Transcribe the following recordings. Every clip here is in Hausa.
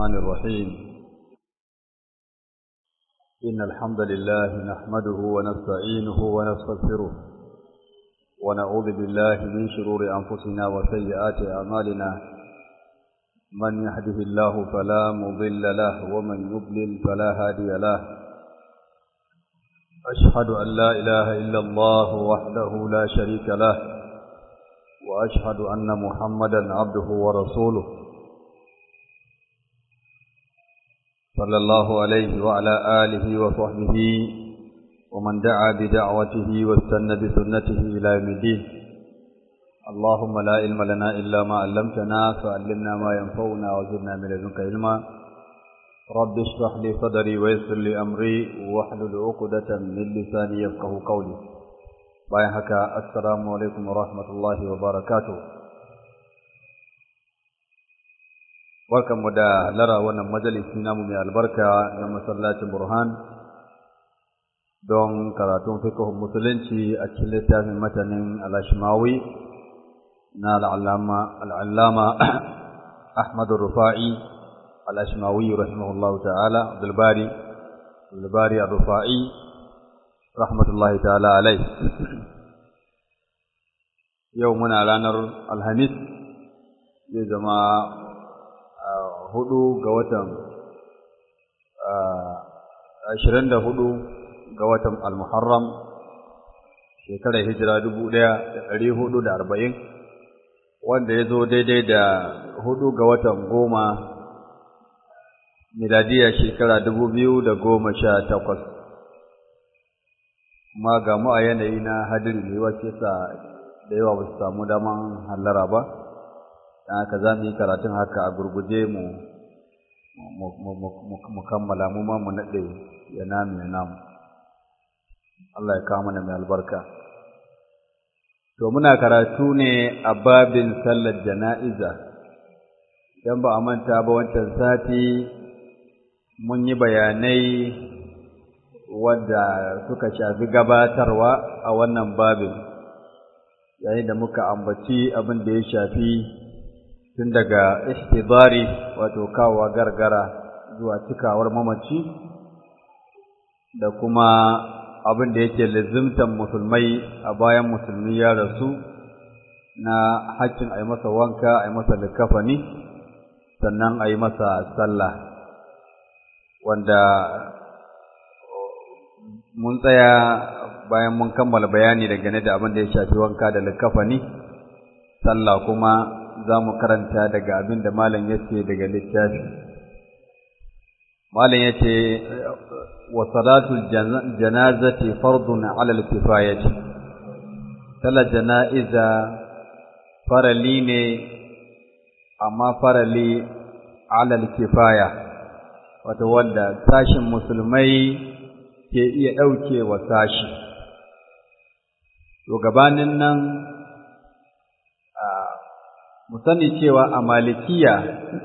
الرحمن الرحيم إن الحمد لله نحمده ونستعينه ونستغفره ونعوذ بالله من شرور أنفسنا وسيئات أعمالنا من يهده الله فلا مضل له ومن يضلل فلا هادي له أشهد أن لا إله إلا الله وحده لا شريك له وأشهد أن محمدا عبده ورسوله صلى الله عليه وعلى آله وصحبه ومن دعا بدعوته واستنى بسنته إلى يوم الدين اللهم لا علم لنا إلا ما علمتنا فعلمنا ما ينفعنا وزدنا من لدنك علما رب اشرح لي صدري ويسر لي أمري واحلل عقدة من لساني يفقه قولي bayan haka assalamu alaikum wa rahmatullahi wa barakatuh barkanmu da lara wannan majalisi namu mai albarka na masallacin burhan don karatun fiqhun musulunci a cikin littafin matanin al-ashmawi na al'allama ahmad rufa'i al-ashmawi rahimahullahu ta'ala abdul bari abdul bari ar-rufa'i rahmatullahi ta'ala alai yau muna ranar alhamis zai zama hudu ga watan ashirin da hudu ga watan almuharram shekarar hijira dubu ɗaya da ɗari hudu da arba'in wanda ya zo daidai da hudu ga watan goma miladiya shekara dubu biyu da goma sha takwas kuma ga mu a yanayi na hadiri ne wacce sa da yawa ba su samu daman hallara ba don haka za mu yi karatun haka a gurguje mu mu kammala mu ma mu naɗe ya namu ya namu Allah ya kawo mana mai albarka to muna karatu ne a babin sallar jana'iza idan ba a manta ba wancan sati mun yi bayanai wadda suka shafi gabatarwa a wannan babin yayin da muka ambaci abin da ya shafi tun daga ihtibari wato kawowa gargara zuwa cikawar mamaci da kuma abin da yake lizimtan musulmai a bayan musulmi ya rasu na haƙƙin a yi masa wanka a yi masa likafani sannan a yi masa sallah wanda mun tsaya bayan mun kammala bayani dangane da abin da ya shafi wanka da likafani sallah kuma za mu karanta daga abin da malam ya ce daga littafi malam ya ce wa salatul janazati fardun ala al-kifayati sallar jana'iza farali ne amma farali ala al-kifaya wato wanda sashin musulmai ke iya ɗauke wa sashi. To gabanin nan mu sani cewa a malikiya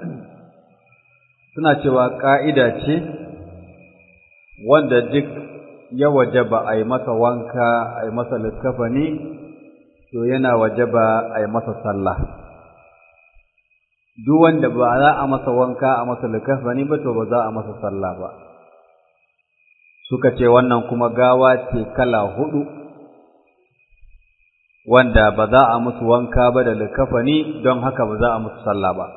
suna cewa ƙa'ida ce wanda duk ya wajaba a yi masa wanka a yi masa littafani to yana wajaba a yi masa sallah. Duk wanda ba za a masa wanka a masa littafani ba to ba za a masa sallah ba. suka ce wannan kuma gawa ce kala hudu wanda ba za a musu wanka ba da likafani don haka ba za a musu sallah ba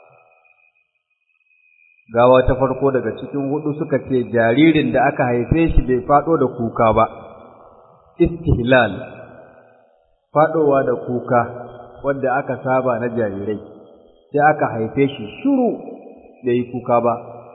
gawa ta farko daga cikin hudu suka ce jaririn da aka haife shi bai fado da kuka ba istihlal fadowa da kuka wanda aka saba na jarirai sai aka haife shi shuru bai yi kuka ba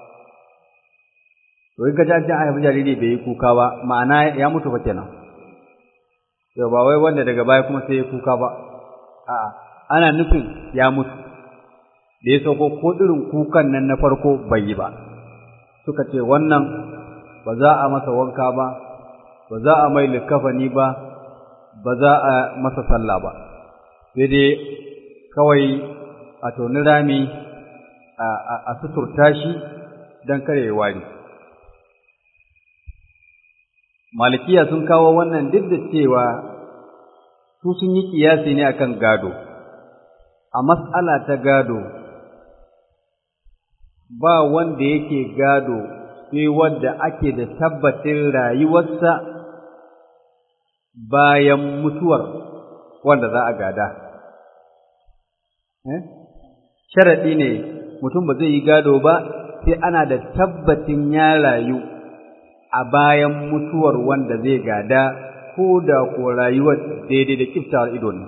to in ka ji an haifi jariri bai yi kuka ba ma'ana ya mutu fa kenan to ba wai wanda daga baya kuma sai ya kuka ba a'a ana nufin ya mutu da ya sauko ko irin kukan nan na farko bai yi ba suka ce wannan ba za a masa wanka ba ba za a mai likafani ba ba za a masa sallah ba sai dai kawai a toni rami a suturta shi don kare wari malikiya sun kawo wannan duk da cewa su sun yi kiyasi ne akan gado a mas'ala ta gado ba wanda yake gado sai wanda ake da tabbatin rayuwarsa bayan mutuwar wanda za a gada. Sharaɗi ne mutum ba zai yi gado ba sai ana da tabbatin ya rayu a bayan mutuwar wanda zai gada ko da ko rayuwar daidai da kiftawar ido ne.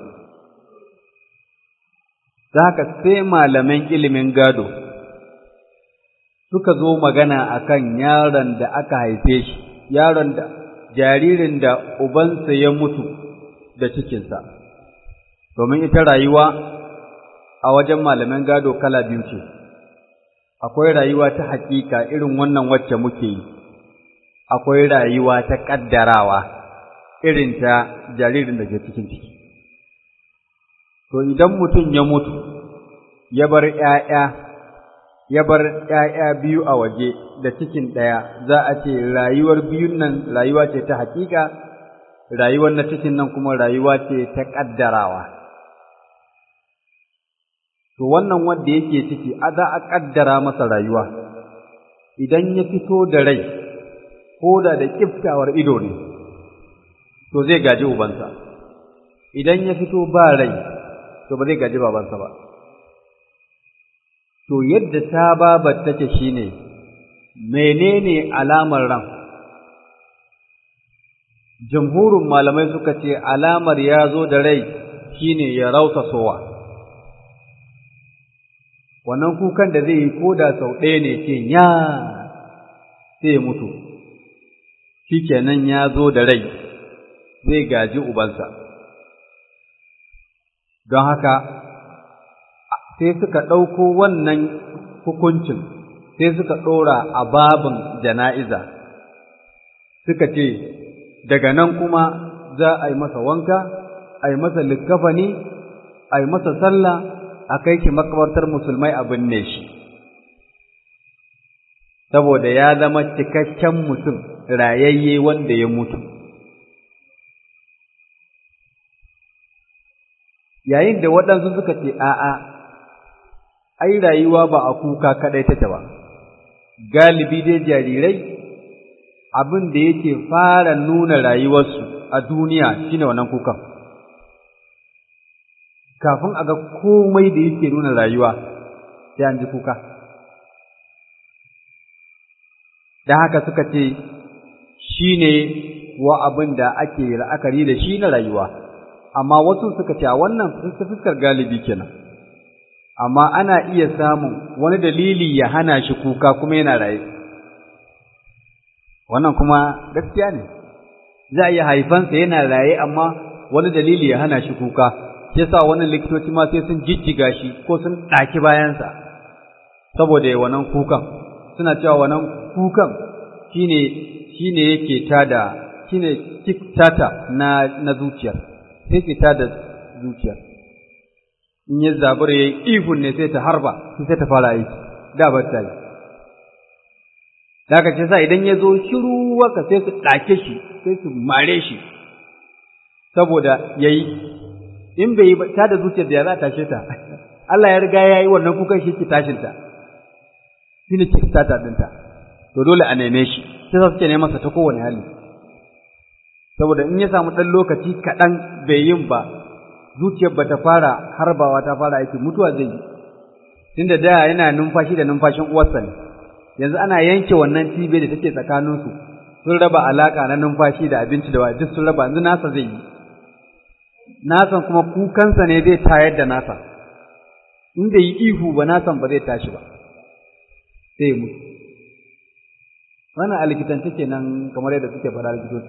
Da haka sai malaman ilimin gado suka zo magana akan yaron da aka haife shi, yaron da jaririn da ubansa ya mutu da cikinsa, domin ita rayuwa a wajen malaman gado kala biyu ce, akwai rayuwa ta hakika irin wannan wacce muke yi, akwai rayuwa ta ƙaddarawa irin ta jaririn da ke cikin ciki. To idan mutum ya mutu, ya bar ‘ya'ya, ya bar ‘ya'ya biyu a waje da cikin ɗaya, za a ce rayuwar biyun nan rayuwa ce ta hakika, rayuwar na cikin nan kuma rayuwa ce ta ƙaddarawa. To wannan wanda yake ciki, a za a ƙaddara masa rayuwa, idan ya fito da rai, ko da da ƙiftawar ido ne, to zai gaji ubansa, idan ya fito ba rai, to ba zai gaji babansa ba. To yadda ta babar take shi ne, menene alamar ran? Jamhurin malamai suka ce alamar ya zo da rai shi ne ya rauta sowa. Wannan kukan da zai yi ko da sau ɗaya ne ce ya sai ya mutu, shi kenan ya zo da rai zai gaji ubansa. Don haka, sai suka ɗauko wannan hukuncin sai suka ɗora a babin jana'iza suka ce daga nan kuma za a yi masa wanka a yi masa likkafani a yi masa sallah a kai shi makabartar musulmai a binne shi saboda ya zama cikakken mutum rayayye wanda ya mutu yayin da waɗansu suka ce a'a ai rayuwa ba a kuka kaɗai take ba, galibi dai jarirai abin da yake fara nuna rayuwarsu a duniya shine wannan kukan. Kafin a ga komai da yake nuna rayuwa sai an ji kuka. Da haka suka ce shi ne wa abin da ake la'akari da shi na rayuwa, amma wasu suka ce a wannan fuskar galibi kenan. amma ana iya samun wani dalili ya hana shi kuka kuma yana raye wannan kuma gaskiya ne za a iya haifansa yana raye amma wani dalili ya hana shi kuka shi yasa wannan likitoci ma sai sun jijjiga shi ko sun ɗaki bayansa saboda ya wannan kukan suna cewa wannan kukan shine shine yake tada shine tata na na zuciyar sai ke tada zuciyar in ya zabura ya yi ihun ne sai ta harba sai ta fara aiki da ba ta yi daga ce sa idan ya zo shiru waka sai su ɗake shi sai su mare shi saboda ya yi in bai yi ta da zuciyar da ya za a tashe ta Allah ya riga ya yi wannan kukan shi ke tashin ta shi ne ke tata ɗinta to dole a neme shi sai sa suke neman sa ta kowane hali saboda in ya samu ɗan lokaci kaɗan bai yin ba zuciyar ba ta fara harbawa ta fara aiki mutuwa zai yi tunda da yana numfashi da numfashin uwarsa ne yanzu ana yanke wannan cibiyar da take tsakaninsu sun raba alaka na numfashi da abinci da duk sun raba yanzu nasa zai yi nasan kuma kukansa ne zai tayar da nasa in bai yi ihu ba nasan ba zai tashi ba sai ya mutu wannan a likitance kenan kamar yadda suke fara likitoci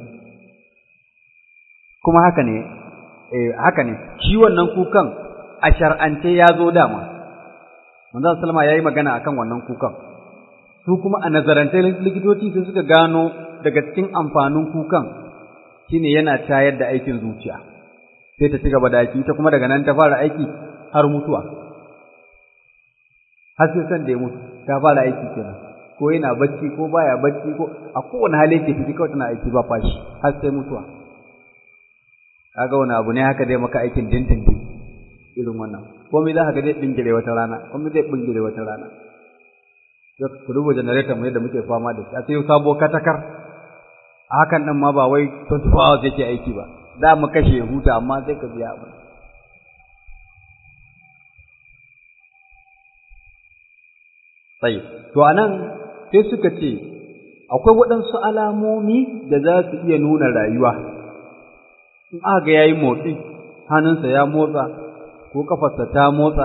kuma haka ne eh haka ne shi wannan kukan a shar'ance ya zo dama manzo sallama yayi magana akan wannan kukan su kuma a nazarance likitoci sai suka gano daga cikin amfanin kukan shine yana tayar da aikin zuciya sai ta ci gaba da aiki ita kuma daga nan ta fara aiki har mutuwa har sai san da ya mutu ta fara aiki kenan ko yana bacci ko baya bacci ko a kowane hali yake ciki kawai tana aiki ba fashi har sai mutuwa kaga wani abu ne haka zai maka aikin dindindin irin wannan komai za ka ga zai bingire wata rana komai zai bingire wata rana ku duba generator mu yadda muke fama da shi a sai sabo katakar a hakan nan ma ba wai 24 hours yake aiki ba da mu kashe huta amma sai ka biya abin sai to anan sai suka ce akwai waɗansu alamomi da za su iya nuna rayuwa in aka ga yayi motsi hannunsa ya motsa ko kafarsa ta motsa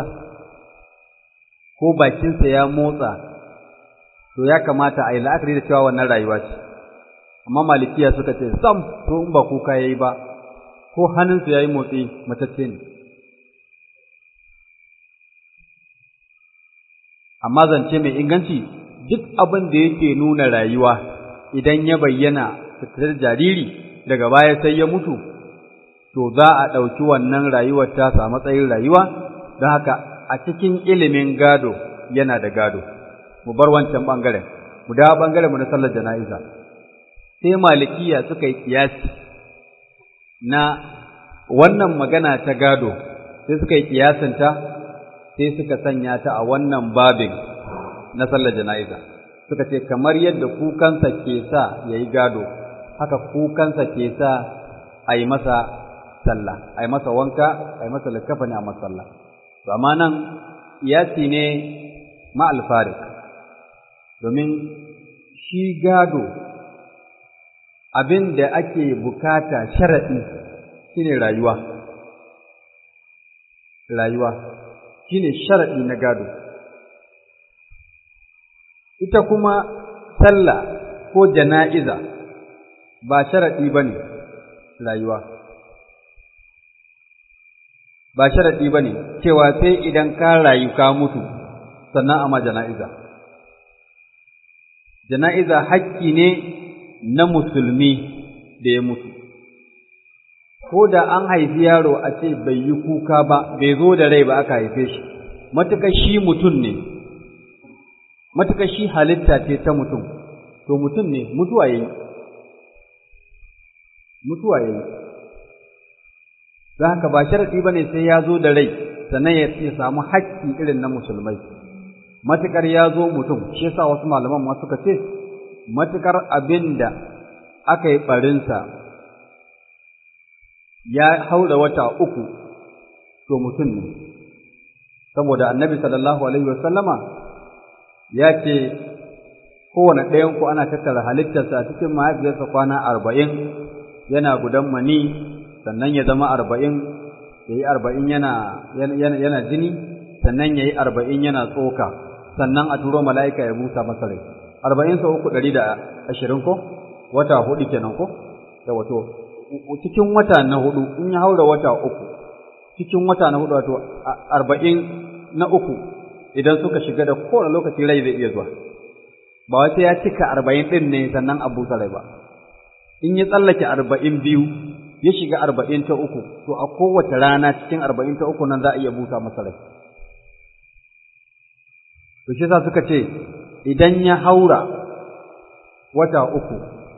ko bakinsa ya motsa to ya kamata a yi la'akari da cewa wannan rayuwa ce amma malikiya suka ce sam to in ba kuka yayi ba ko hannunsa yayi motsi matacce ne amma zance mai inganci duk abin da yake nuna rayuwa idan ya bayyana fitar jariri daga baya sai ya mutu to za a ɗauki wannan rayuwar tasa a matsayin rayuwa don haka a cikin ilimin gado yana da gado mu bar wancan ɓangaren mu dawo ɓangaren mu na sallar jana'iza sai malikiya suka yi kiyasi na wannan magana ta gado sai suka yi kiyasinta sai suka sanya ta a wannan babin na sallar jana'iza suka ce kamar yadda kukansa ke sa ya yi gado haka kukansa ke sa a yi masa sallah a yi masa wanka a yi masa likafa ne a masalla amma nan iyasi ne ma'alfarik domin shi gado abin da ake bukata sharaɗi shine rayuwa rayuwa shine sharaɗi na gado ita kuma sallah ko jana'iza ba sharaɗi ba ne rayuwa ba sharaɗi ba ne cewa sai idan ka rayu ka mutu sannan amma jana'iza jana'iza hakki ne na musulmi da ya mutu ko da an haifi yaro a ce bai yi kuka ba bai zo da rai ba aka haife shi matuƙa shi mutum ne matuƙa shi halitta ce ta mutum to mutum ne mutuwa yayi mutuwa yayi don haka ba sharaɗi ba ne sai ya zo da rai sannan ya samu haƙƙi irin na musulmai matuƙar ya zo mutum shi yasa wasu malaman ma suka ce matuƙar abin da aka yi ɓarinsa ya haura wata uku to mutum ne saboda annabi sallallahu alaihi wasallama ya ce kowane ɗayanku ana tattara halittarsa a cikin mahaifiyarsa kwana arba'in yana gudan mani sannan ya zama arba'in ya yi arba'in yana jini sannan ya yi arba'in yana tsoka sannan a turo mala'ika ya busa masa rai arba'in sau uku ɗari da ashirin ko wata hudu kenan ko da wato cikin wata na hudu in ya haura wata uku cikin wata na hudu wato arba'in na uku idan suka shiga da kowane lokaci rai zai iya zuwa ba wata ya cika arba'in ɗin ne sannan a busa rai ba in ya tsallake arba'in biyu ya shiga arba'in ta uku to a kowace rana cikin arba'in ta uku nan za a iya busa masa rai to shi sa suka ce idan ya haura wata uku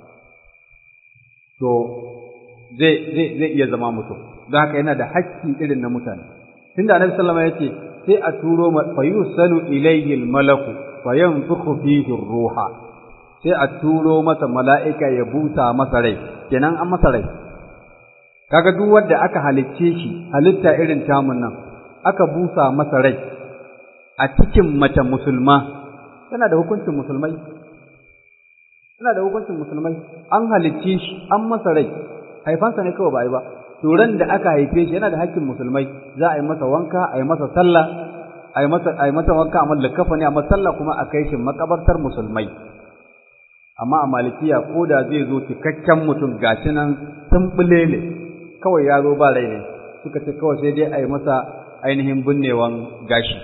to zai zai zai iya zama mutum don haka yana da hakki irin na mutane tunda annabi sallama ya ce sai a turo fa yusalu ilayhi al-malaku fa yanfukhu fihi ruha sai a turo masa mala'ika ya busa masa rai kenan an masa rai kaga duk wanda aka halicce shi halitta irin tamun nan aka busa masa rai a cikin mace musulma yana da hukuncin musulmai yana da hukuncin musulmai an halicce shi an masa rai haifansa ne kawai ba a yi ba turan da aka haife shi yana da hakkin musulmai za a yi masa wanka a yi masa sallah a yi masa a yi masa wanka a mallakafa ne a sallah kuma a kai shi makabartar musulmai amma a malikiya ko da zai zo cikakken mutum gashi nan tumbule ne kawai ya zo ba rai ne suka ce kawai sai dai a yi masa ainihin binnewan gashi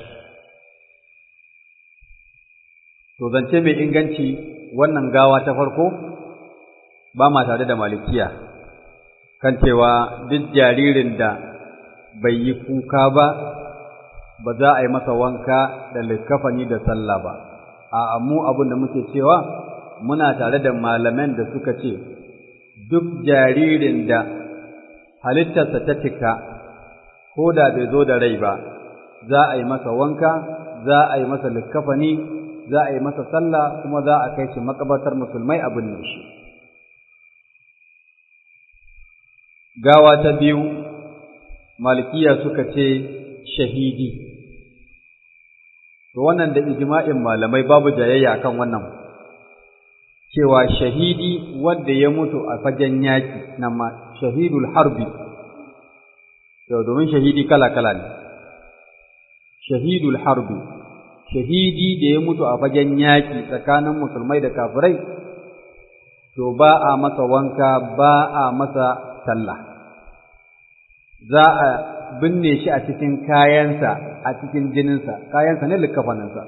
to zance mai inganci wannan gawa ta farko ba ma tare da malikiya kan cewa duk jaririn da bai yi kuka ba ba za a yi masa wanka da likafani da sallah ba a mu abin da muke cewa muna tare da malaman da suka ce duk jaririn da halittarsa ta cika ko da bai zo da rai ba za a yi masa wanka za a yi masa likafani za a yi masa sallah kuma za a kai shi makabartar musulmai a binne shi gawa ta biyu malikiya suka ce shahidi to wannan da ijma'in malamai babu jayayya akan wannan cewa shahidi wanda ya mutu a fagen yaki nan ma shahidul harbi to domin shahidi kala kala ne shahidul harbi shahidi da ya mutu a fagen yaki tsakanin musulmai da kafirai to ba a masa wanka ba a masa sallah za a binne shi a cikin kayansa a cikin jininsa kayansa ne likafaninsa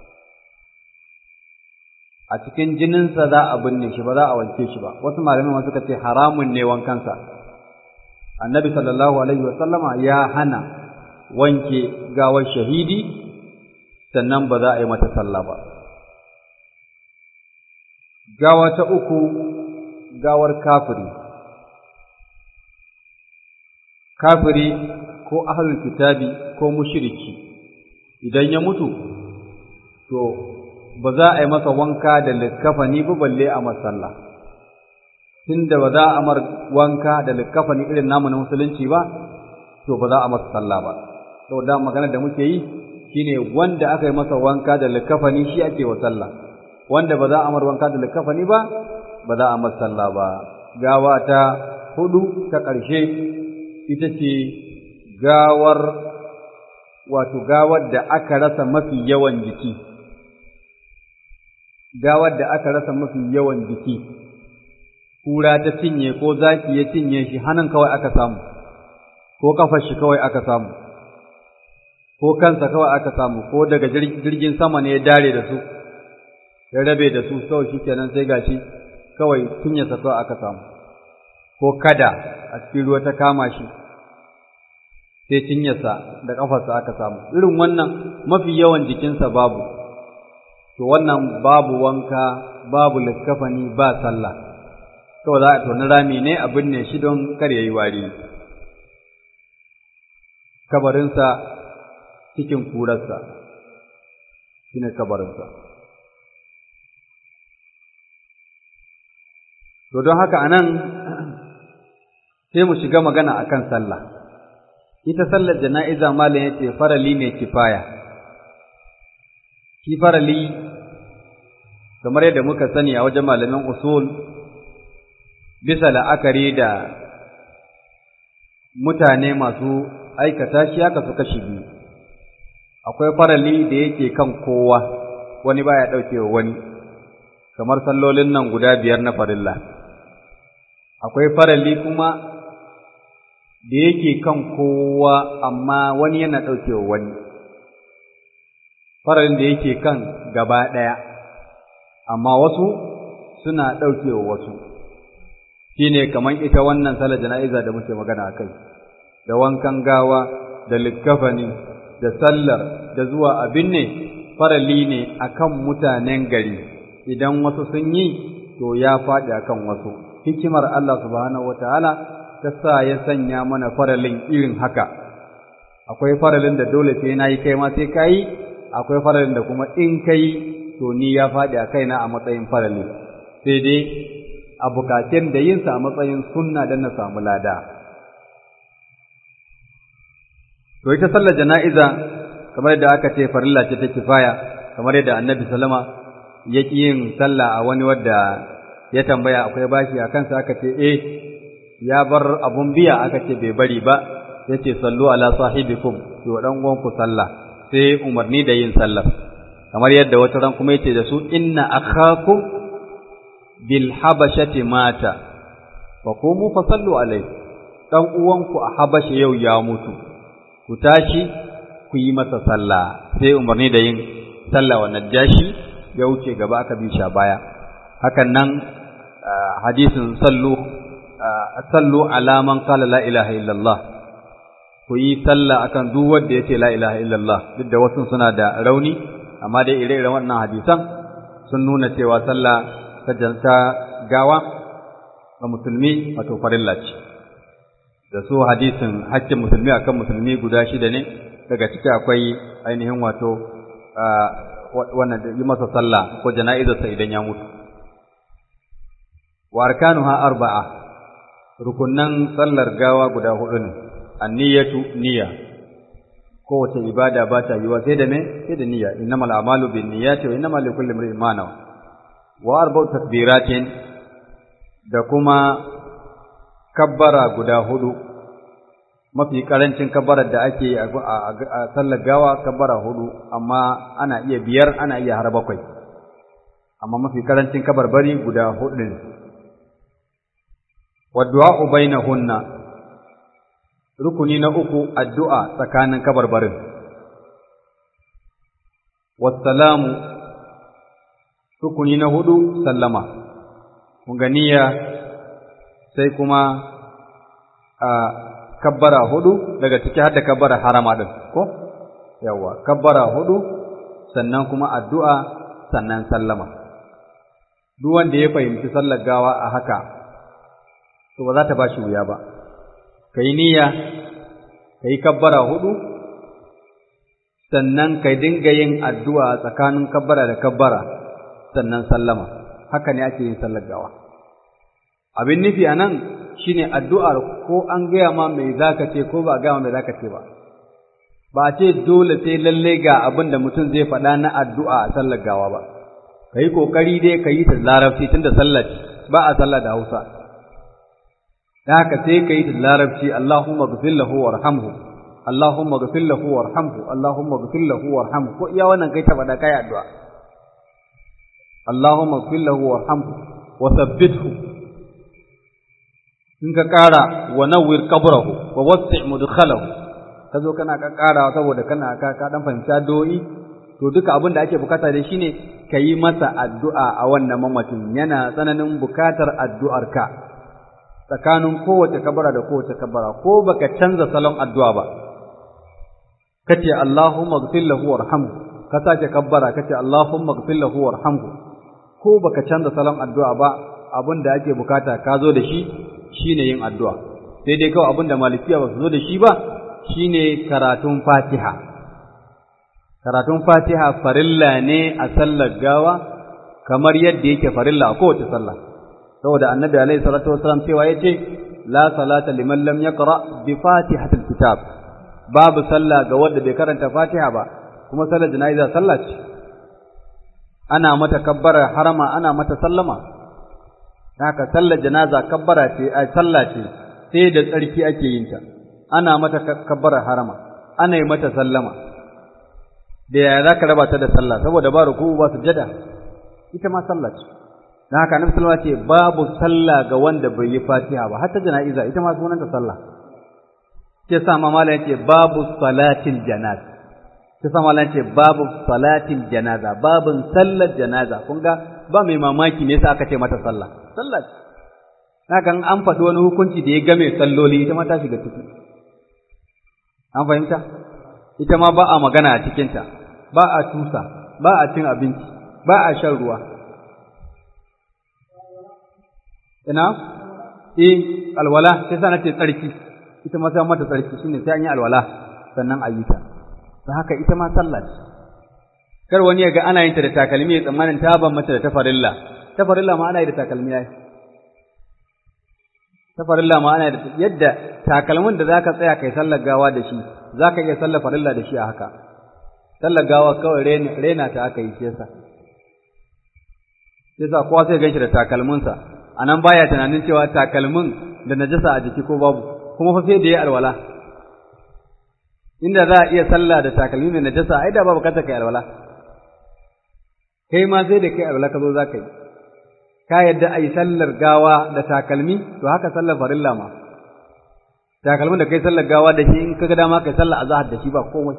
a cikin jininsa za a binne shi ba za a wanke shi ba wasu malamai suka ce haramun ne wankansa annabi sallallahu alaihi wasallama ya hana wanke gawar shahidi sannan ba za a yi mata sallah ba gawa ta uku gawar kafiri kafiri ko ahlul kitabi ko mushriki idan ya mutu to ba za a yi masa wanka da likkafani ba balle a masalla tunda ba za a mar wanka da likkafani irin namu na musulunci ba to ba za a masa sallah ba saboda magana da muke yi shine wanda aka yi masa wanka da likkafani shi ake wa sallah wanda ba za a mar wanka da likkafani ba ba za a masa sallah ba gawa ta hudu ta ƙarshe ita ce gawar wato gawar da aka rasa mafi yawan jiki gawar da aka rasa mafi yawan jiki kura ta cinye ko zaki ya cinye shi hannun kawai aka samu ko kafar shi kawai aka samu ko kansa kawai aka samu ko daga jirgin sama ne ya dare da su ya rabe da su kawai shi kenan sai gashi kawai cinyarsa kawai aka samu ko kada a cikin ruwa ta kama shi sai cinyarsa da ƙafarsa aka samu irin wannan mafi yawan jikinsa babu to wannan babu wanka babu likkafani ba sallah kawai za a toni rami ne a binne shi don kar ya yi wari kabarinsa cikin kurarsa shi ne kabarinsa to don haka anan sai mu shiga magana akan sallah ita sallar jana'iza malam yace farali ne kifaya shi farali kamar yadda muka sani a wajen malamin usul bisa la'akari da mutane masu aikata shi haka su kashi biyu akwai farali da yake kan kowa wani baya ɗaukewa wani kamar sallolin nan guda biyar na farilla akwai farali kuma da yake kan kowa amma wani yana ɗaukewa wani faralin da yake kan gaba ɗaya amma wasu suna ɗaukewa wasu shine kamar ita wannan salar jana'iza da muke magana a kai da wankan gawa da likkafani da sallar da zuwa abin ne farali ne akan mutanen gari idan wasu sun yi to ya faɗi akan wasu hikimar Allah subhanahu wataala ta sa ya sanya mana faralin irin haka akwai faralin da dole sai na yi kai ma sai ka yi akwai faralin da kuma in ka yi to ni ya faɗi a kaina a matsayin farali sai dai a bukatun da yinsa a matsayin sunna don na samu lada to ita sallar jana'iza kamar yadda aka ce farilla ce ta kifaya kamar yadda annabi salama ya ƙi yin sallah a wani wadda ya tambaya akwai bashi a kansa aka ce eh ya bar abun biya aka ce bai bari ba ya ce sallu ala sahibikum ki wa ɗan uwanku sallah sai umarni da yin sallah kamar yadda wata ran kuma yace da su inna akhakum bil habashati mata fa qumu fa sallu alai dan uwanku a habasha yau ya mutu ku tashi ku yi masa sallah sai umarni da yin sallah wa najashi ya wuce gaba aka bi sha baya hakan nan hadisin sallu sallu ala man qala la ilaha illallah ku yi sallah akan duk wanda yace la ilaha illallah duk da wasu suna da rauni amma dai ire-iren wannan hadisan sun nuna cewa sallah ta ta gawa ga musulmi wato farilla ce da su hadisin hakkin musulmi akan musulmi guda shida ne daga ciki akwai ainihin wato wannan yi masa sallah ko jana'izarsa idan ya mutu wa arkanuha arba'a rukunnan sallar gawa guda hudu ne anniyatu niyya kowace ibada ba ta yiwa sai da me sai da niyya innamal a'malu bin niyyati wa innamal likulli imrin ma nawa wa arba'u takbiratin da kuma kabbara guda hudu mafi karancin kabbarar da ake a sallar gawa kabbara hudu amma ana iya biyar ana iya har bakwai amma mafi karancin kabarbari guda hudu ne waddu'a bainahunna rukuni na uku addu'a tsakanin kabarbarin wassalamu rukuni na hudu sallama kunganiya sai kuma a kabbara hudu daga ciki har da kabbara harama din ko yawa kabbara hudu sannan kuma addu'a sannan sallama duk wanda ya fahimci sallar gawa a haka to ba za ta bashi wuya ba kai niyya kai kabbara hudu sannan kai dinga yin addu'a tsakanin kabbara da kabbara sannan sallama haka ne ake yin sallar gawa abin nufi anan shine addu'ar ko an gaya ma mai zaka ce ko ba gaya ma mai zaka ce ba ba ce dole sai lalle ga abin da mutum zai faɗa na addu'a a sallar gawa ba kai kokari dai ka yi ta larabci tunda sallar ba a sallar da Hausa da haka sai ka yi ta larabci Allahumma ghfir lahu warhamhu Allahumma ghfir lahu warhamhu Allahumma ghfir lahu warhamhu ko iya wannan kai ta faɗa kai addu'a Allahumma ghfir lahu warhamhu wa thabbithu in ka ƙara wa nawwir qabrahu wa wasi' mudkhalahu ka zo kana ka ƙara saboda kana ka ka dan fahimci addu'o'i to duka abin da ake bukata da shine ka yi masa addu'a a wannan mamacin yana tsananin bukatar addu'arka tsakanin kowace kabara da kowace kabara ko baka canza salon addu'a ba kace Allahumma ighfir lahu warhamhu ka sake kabbara kace Allahumma ighfir lahu warhamhu ko baka canza salon addu'a ba abin da ake bukata ka zo da shi shine yin addu'a sai dai kawai abin da malikiya ba su zo da shi ba shine karatun Fatiha karatun Fatiha farilla ne a sallar gawa kamar yadda yake farilla a kowace sallah saboda annabi alaihi salatu wasallam cewa yace la salata liman lam yaqra bi fatihatil kitab babu sallah ga wanda bai karanta Fatiha ba kuma sallar jana'iza sallah ce ana mata kabbara harama ana mata sallama haka sallar janaza kabbara ce a sallah ce sai da tsarki ake yin ta ana mata kabbara harama ana yi mata sallama da yaya za ka raba ta da sallah saboda ba ruku ba sujada ita ma sallah ce dan haka annabi sallallahu alaihi wasallam ce babu sallah ga wanda bai yi fatiha ba hatta jana'iza ita ma sunanta sallah ke sa ma mallan yace babu salatil janaza ke sa mallan yace babu salatil janaza babun sallar janaza kun ga ba mai mamaki me yasa aka ce mata sallah sallah ce haka an faɗi wani hukunci da ya game salloli ita ma ta shiga ciki an fahimta ita ma ba a magana a cikinta ba a tusa ba a cin abinci ba a shan ruwa ina eh alwala sai sa nace tsarki ita ma sai mata tsarki shine sai an yi alwala sannan a yi ta don haka ita ma sallah ce kar wani ya ga ana yin ta da takalmi ya tsammanin ta ban mata da tafarilla tafarilla ma ana yi da takalmi yayi tafarilla ma ana yi da yadda takalmin da zaka tsaya kai sallar gawa da shi zaka iya sallar farilla da shi a haka sallar gawa kawai rena ta aka yi shi yasa yasa kowa sai ganshi da takalminsa a nan baya tunanin cewa takalmin da najasa a jiki ko babu kuma fa sai da ya alwala inda za a iya sallah da takalmi mai najasa ai da babu kanta kai alwala kai ma sai da kai alwala ka zo za ka yi ka yadda a yi sallar gawa da takalmi to haka sallar farilla ma takalmin da kai sallar gawa da shi in ka ga dama kai sallar azahar da shi ba komai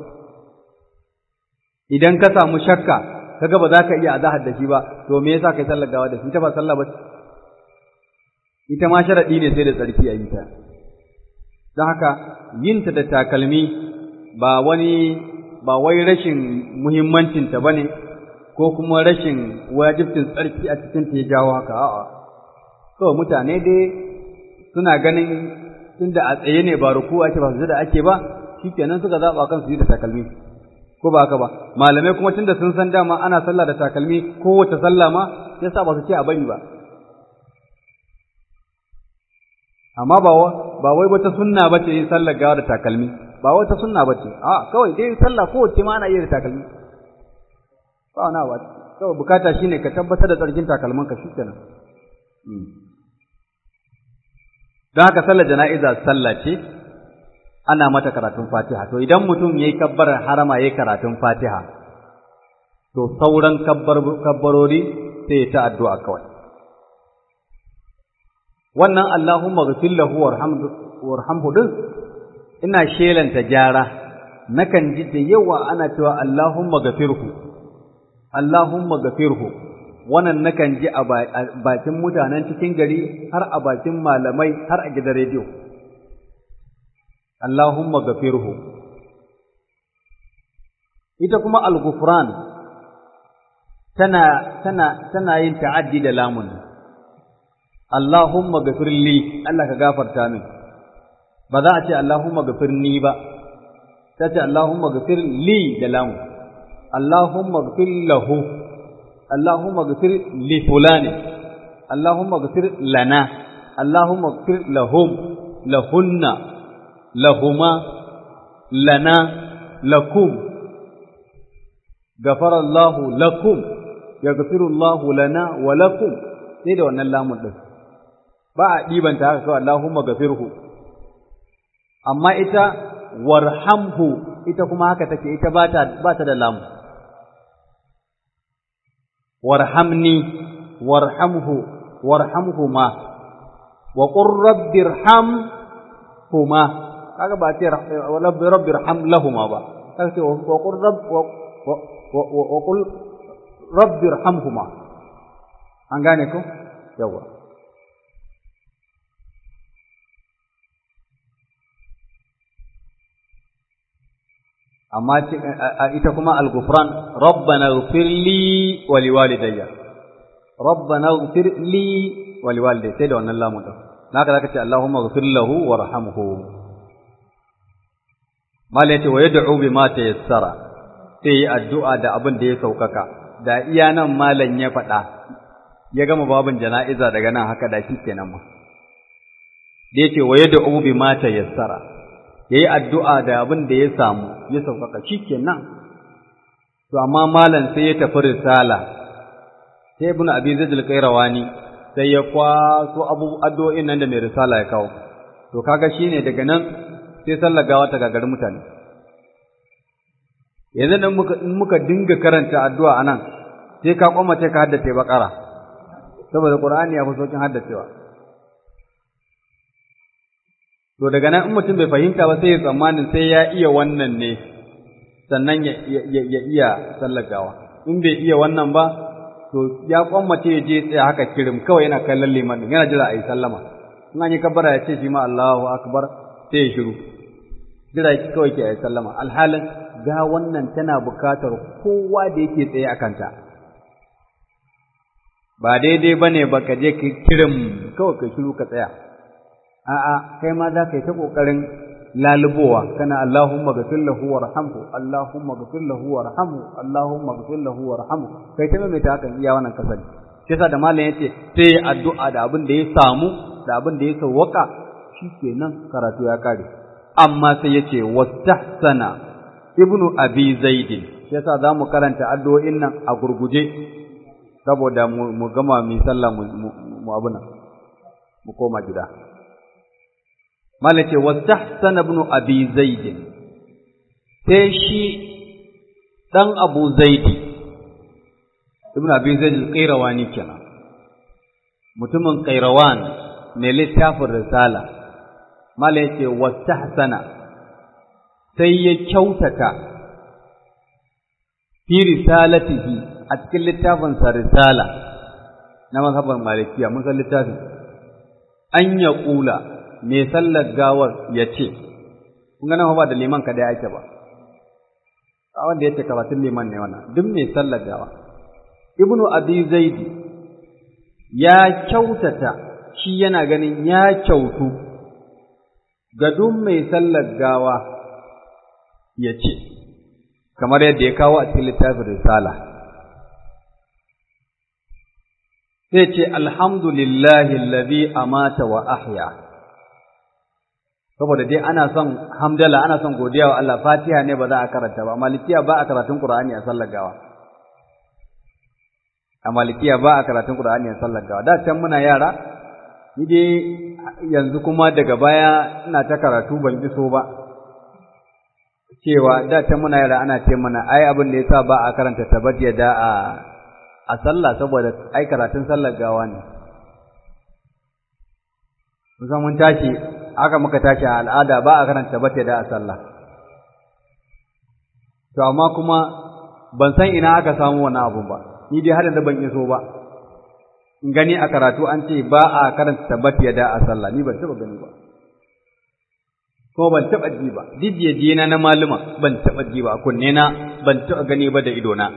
idan ka samu shakka kaga ba za ka iya azahar da shi ba to me yasa kai sallar gawa da shi ita ba sallah ba ita ma sharadi ne sai da tsarki a yi ta don haka yin ta da takalmi ba wani ba wai rashin muhimmancin ta bane ko kuma rashin wajibcin tsarki a cikin ta ya jawo haka a'a to mutane dai suna ganin tunda a tsaye ne ba ruku ake ba su da ake ba shikenan suka zaba kan su yi da takalmi ko ba haka ba malamai kuma tunda sun san dama ana sallah da takalmi kowace sallah ma yasa ba su ce a bari ba amma ba ba wai wata sunna bace yin sallar gawa da takalmi ba wata sunna bace a kawai dai sallah kowace ma ana yi da takalmi ba wani ba kawai bukata shine ka tabbatar da tsarkin takalman ka shikenan don haka sallar jana'iza sallah ce ana mata karatun fatiha to idan mutum yayi kabbarar harama yayi karatun fatiha to sauran kabbarori sai ta addu'a kawai wannan Allahumma ghfir lahu warhamhu din ina shelanta gyara nakan ji da yawa ana cewa Allahumma ghfirhu Allahumma ghfirhu wannan nakan ji a bakin mutanen cikin gari har a bakin malamai har a gidan rediyo Allahumma ghfirhu ita kuma al-ghufran tana tana tana yin ta'addi da lamun Allahumma ghafir li Allah ka gafarta min ba za a ce Allahumma ghafir ni ba ta ce Allahumma ghafir li da lamu Allahumma ghafir lahu Allahumma ghafir li fulani Allahumma ghafir lana Allahumma ghafir lahum lahunna lahuma lana lakum غفر الله لكم يغفر الله لنا ولكم sai da wannan lamun din ba a ɗibanta haka kawai Allahumma gafirhu amma ita warhamhu ita kuma haka take ita ba ta ba ta da lamu warhamni warhamhu warhamhuma wa qur rabbirhamhuma kaga ba ce rabbirham lahuma ba kaga ce wa qur rabb wa qul rabbirhamhuma an gane ko yawa amma ita kuma al-ghufran rabbana ighfir li wa liwalidayya rabbana ighfir li wa liwalidayya sai da wannan lamu din naka zaka ce allahumma ighfir lahu warhamhu mala yace wa yad'u bima tayassara sai yi addu'a da abin da ya saukaka da iya nan malan ya faɗa ya gama babin jana'iza daga nan haka da shi kenan ma da yake wa yad'u bima tayassara ya yi addu'a da abin da ya samu ya sauƙaƙa shi kenan to amma malam sai ya tafi risala sai ibn abi zaid al-qayrawani sai ya kwaso abu addu'o'in nan da mai risala ya kawo to kaga shine daga nan sai sallar gawa ta gagari mutane yanzu dan muka in muka dinga karanta addu'a anan sai ka kwamace ka haddace bakara saboda qur'ani ya fi sokin haddacewa To daga nan in mutum bai fahimta ba sai ya tsammanin sai ya iya wannan ne sannan ya, iya sallagawa. In bai iya wannan ba, to ya kwammace ya je tsaya haka kirim kawai yana kallon liman din yana jira a yi sallama. In an yi kabbara ya ce shi ma Allahu akbar sai ya shiru. Jira ki kawai ke a yi sallama. Alhalin ga wannan tana bukatar kowa da yake tsaye a kanta. Ba daidai ba ne ba ka je kirim kawai ka shiru ka tsaya. a'a kai ma za ka yi ta ƙoƙarin lalubowa kana Allahumma ghafir lahu warhamhu Allahumma ghafir lahu warhamhu Allahumma ghafir lahu warhamhu kai ta mai ta hakan iya wannan kasari shi yasa da malam yace sai addu'a da abin da ya samu da abin da ya sawwaka shikenan karatu ya kare amma sai yace wastahsana ibnu abi zaid shi yasa zamu karanta addu'o'in nan a gurguje saboda mu gama mu sallah mu abuna mu koma gida malace wastahsana ibn abi zaid sai shi dan abu zaid ibn abi zaid al-qayrawani kenan mutumin qayrawan mai littafin risala malace wastahsana sai ya kyautata fi risalatihi a cikin littafin sa risala na mazhaban malikiya mun san littafin an ya kula mai sallar gawar ya ce, kun gana ba da liman ka ɗaya ake ba, a wanda ya ce karatun liman ne wannan, duk mai sallar gawa. Ibnu Abi Zaidi ya kyautata shi yana ganin ya kyautu ga duk mai sallar gawa ya ce, kamar yadda ya kawo a cikin littafin risala sai ce alhamdulillahi alladhi amata wa ahya saboda dai ana son hamdala ana son godiya wa Allah fatiha ne ba za a karanta ba malikiya ba a karatun qur'ani a sallar gawa a malikiya ba a karatun qur'ani a sallar gawa da can muna yara ni dai yanzu kuma daga baya ina ta karatu ban ji so ba cewa da can muna yara ana ce mana ai abin da yasa ba a karanta tabat da a a sallah saboda ai karatun sallar gawa ne musan mun tashi aka muka tashi a al'ada ba a karanta tabat da a sallah to amma kuma ban san ina aka samu wannan abun ba ni dai har da ban iso ba in gani a karatu an ce ba a karanta tabat da a sallah ni ban taba gani ba ko ban taɓa ji ba jijiye na na maluma ban taɓa ji ba kunne na ban taɓa gani ba da idona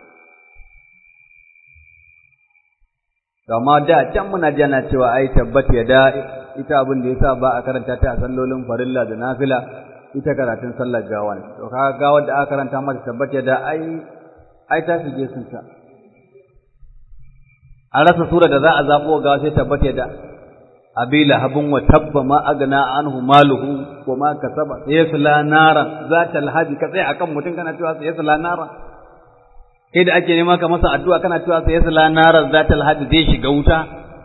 amma da can muna ji ana cewa ai tabbat ya da ita abin da yasa ba a karanta ta a sallolin farilla da nafila ita karatun sallar gawa ne to kaga gawar da aka karanta mata tabbat ya da ai ai ta shige sun ta a rasa sura da za a zabo gawa sai tabbat ya da abi lahabin wa tabba ma agna anhu maluhu wa ma kasaba sayasla nara zata alhaji ka tsaya akan mutum kana cewa sayasla nara kai da ake nema ka masa addu'a kana cewa sayasla nara zata alhaji zai shiga wuta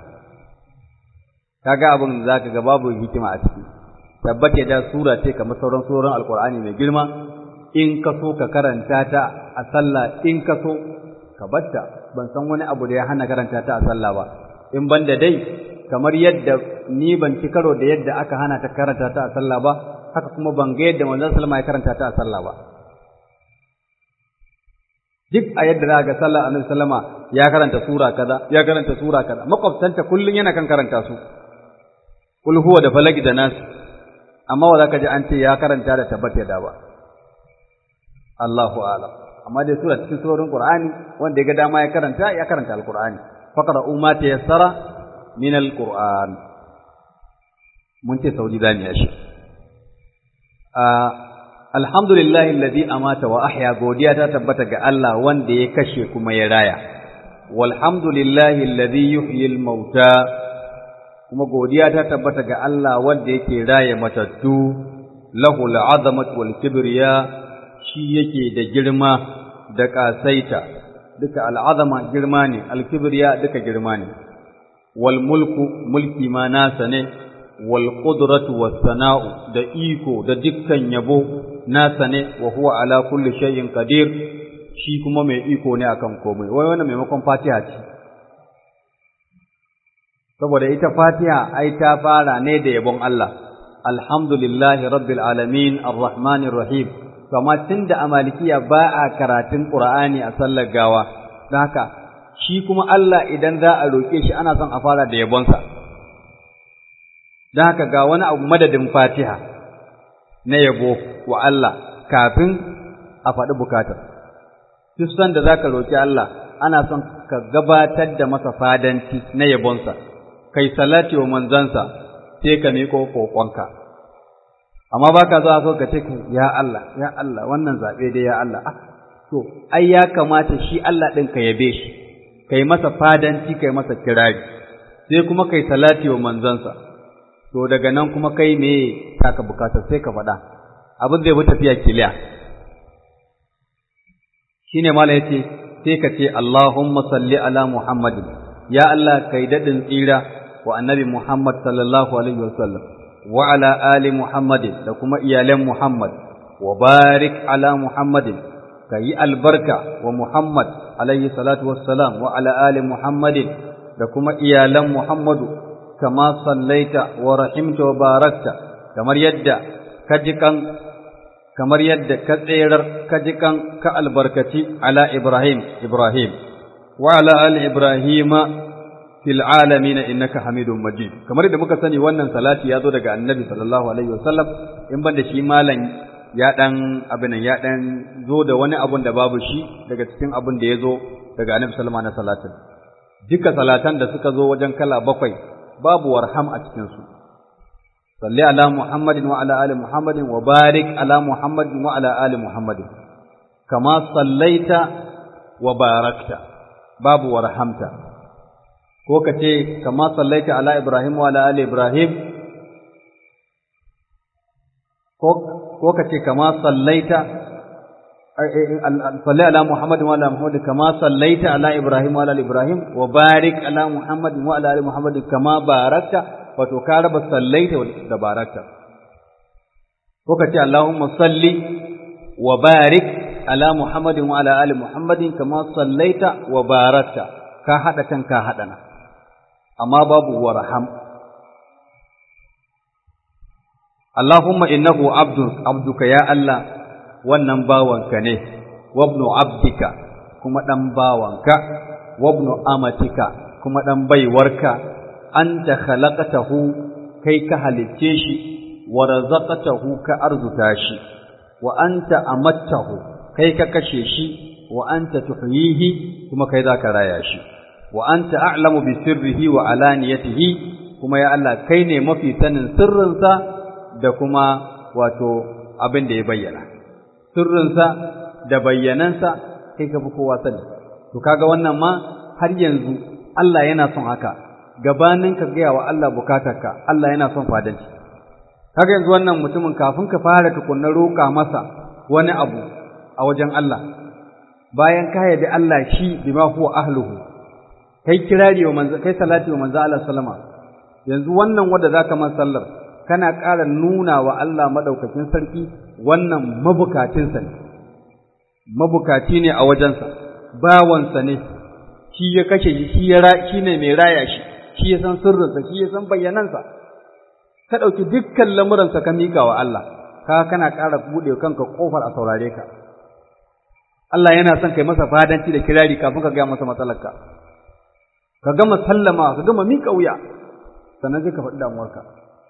kaga abin zaka ga babu hikima a ciki tabbata da sura ce kamar sauran surorin alqur'ani mai girma in ka so ka karanta ta a sallah in ka so ka batta ban san wani abu da ya hana karanta ta a sallah ba in banda dai kamar yadda ni ban ci karo da yadda aka hana ta karanta ta a sallah ba haka kuma ban ga yadda manzon sallama ya karanta ta a sallah ba duk a yadda za ga sallah annabi sallama ya karanta sura kaza ya karanta sura kaza makwabtanta kullun yana kan karanta su kul huwa da falaki da nas amma wa zaka ji an ce ya karanta da tabbata da ba Allahu a'lam amma dai sura cikin surorin Qur'ani wanda ya ga dama ya karanta ya karanta al-Qur'ani faqra'u ma tayassara min al-Qur'an mun ce saudi zani ya shi alhamdulillahi alladhi amata wa ahya godiya ta tabbata ga Allah wanda ya kashe kuma ya raya walhamdulillahi alladhi yuhyi al-mauta kuma godiya ta tabbata ga Allah wanda yake raya matattu lahu al-azamatu wal kibriya shi yake da girma da kasaita duka al-azama girma ne al-kibriya duka girma ne wal mulku mulki ma nasa ne wal qudratu was sana'u da iko da dukkan yabo nasa ne wa huwa ala kulli shay'in qadir shi kuma mai iko ne akan komai wai wannan maimakon Fatiha ce saboda ita Fatiha ai ta fara ne da yabon Allah alhamdulillahi rabbil alamin arrahmanir rahim kama tunda a malikiya ba a karatun Qur'ani a sallar gawa don haka shi kuma Allah idan za a roƙe shi ana son a fara da yabonsa don haka ga wani abu madadin Fatiha na yabo wa Allah kafin a faɗi bukatar duk sanda za ka roƙi Allah ana son ka gabatar da masa fadanci na yabonsa kai salati wa manzansa sai ka miƙo ƙoƙonka amma ba ka zuwa so ka ce ya Allah ya Allah wannan zaɓe dai ya Allah ah to ai ya kamata shi Allah ɗin ka yabe shi kai masa fadanci kai masa kirari sai kuma kai salati wa manzansa to daga nan kuma kai me saka bukatar sai ka faɗa abin zai bi tafiya kiliya shine mala yace sai ka ce Allahumma salli ala Muhammadin ya Allah kai dadin tsira wa annabi Muhammad sallallahu alaihi wasallam wa ala ali Muhammadin da kuma iyalan Muhammad wa barik ala Muhammadin kayi albarka wa Muhammad alaihi salatu wassalam wa ala ali Muhammadin da kuma iyalan Muhammadu kama sallaita wa rahimta wa barakta kamar yadda ka ji kan kamar yadda ka tserar ka ji kan ka albarkaci ala Ibrahim Ibrahim wa ala ali Ibrahim fil alamin innaka Hamidum Majid kamar yadda muka sani wannan salati ya zo daga Annabi sallallahu alaihi wasallam in banda shi malam ya dan abin ya dan zo da wani abun da babu shi daga cikin abun da ya zo daga Annabi sallallahu alaihi wasallam duka salatan da suka zo wajen kala bakwai babu warham a cikin su salli ala muhammadin wa ala ali muhammadin wa barik ala muhammadin wa ala ali muhammadin kama sallaita wa barakta babu warhamta ko ka ce kama sallaita ala ibrahim wa ala ali ibrahim ko ka ce kama sallaita salli ala muhammad wa ala muhammad kama sallaita ala ibrahim wa ala ali ibrahim wa barik ala muhammad wa ala ali muhammad kama barakta wato ka raba sallaita da barakta ko ka ce allahumma salli wa barik ala muhammadin wa ala ali muhammadin kama sallaita wa barakta ka hada kan ka hada na amma babu warham Allahumma innahu abdun abduka ya Allah wannan bawanka ne wabnu abdika kuma dan bawanka wabnu amatika kuma dan baiwarka anta khalaqatahu kai ka halicce shi wa razaqatahu ka arzuta shi wa anta amattahu kai ka kashe shi wa anta tuhyihi kuma kai zaka raya shi wa anta a'lamu bi sirrihi wa alaniyatihi kuma ya Allah kai ne mafi sanin sirrinsa da kuma wato abin da ya bayyana sirrinsa da bayyanansa kai ka fi kowa sani to kaga wannan ma har yanzu Allah yana son haka gabanin ka gaya wa Allah bukatarka Allah yana son fadanci kaga yanzu wannan mutumin kafin ka fara tukunna roƙa masa wani abu a wajen Allah bayan ka yabi Allah shi bima huwa ahluhu kai kirari wa manzo kai salati wa manzo Allah sallama yanzu wannan wanda zaka man sallar kana ƙara nuna wa Allah madaukakin sarki wannan mabukacin sa ne mabukaci ne a wajensa bawansa ne shi ya kashe shi shi ya shi ne mai raya shi shi ya san sirrinsa shi ya san bayyanansa ka ɗauki dukkan lamuransa ka miƙa wa Allah ka kana ƙara buɗe kanka ƙofar a saurare ka Allah yana son kai masa fadanci da kirari kafin ka gaya masa matsalarka ka gama sallama ka gama miƙa wuya sannan sai ka faɗi damuwarka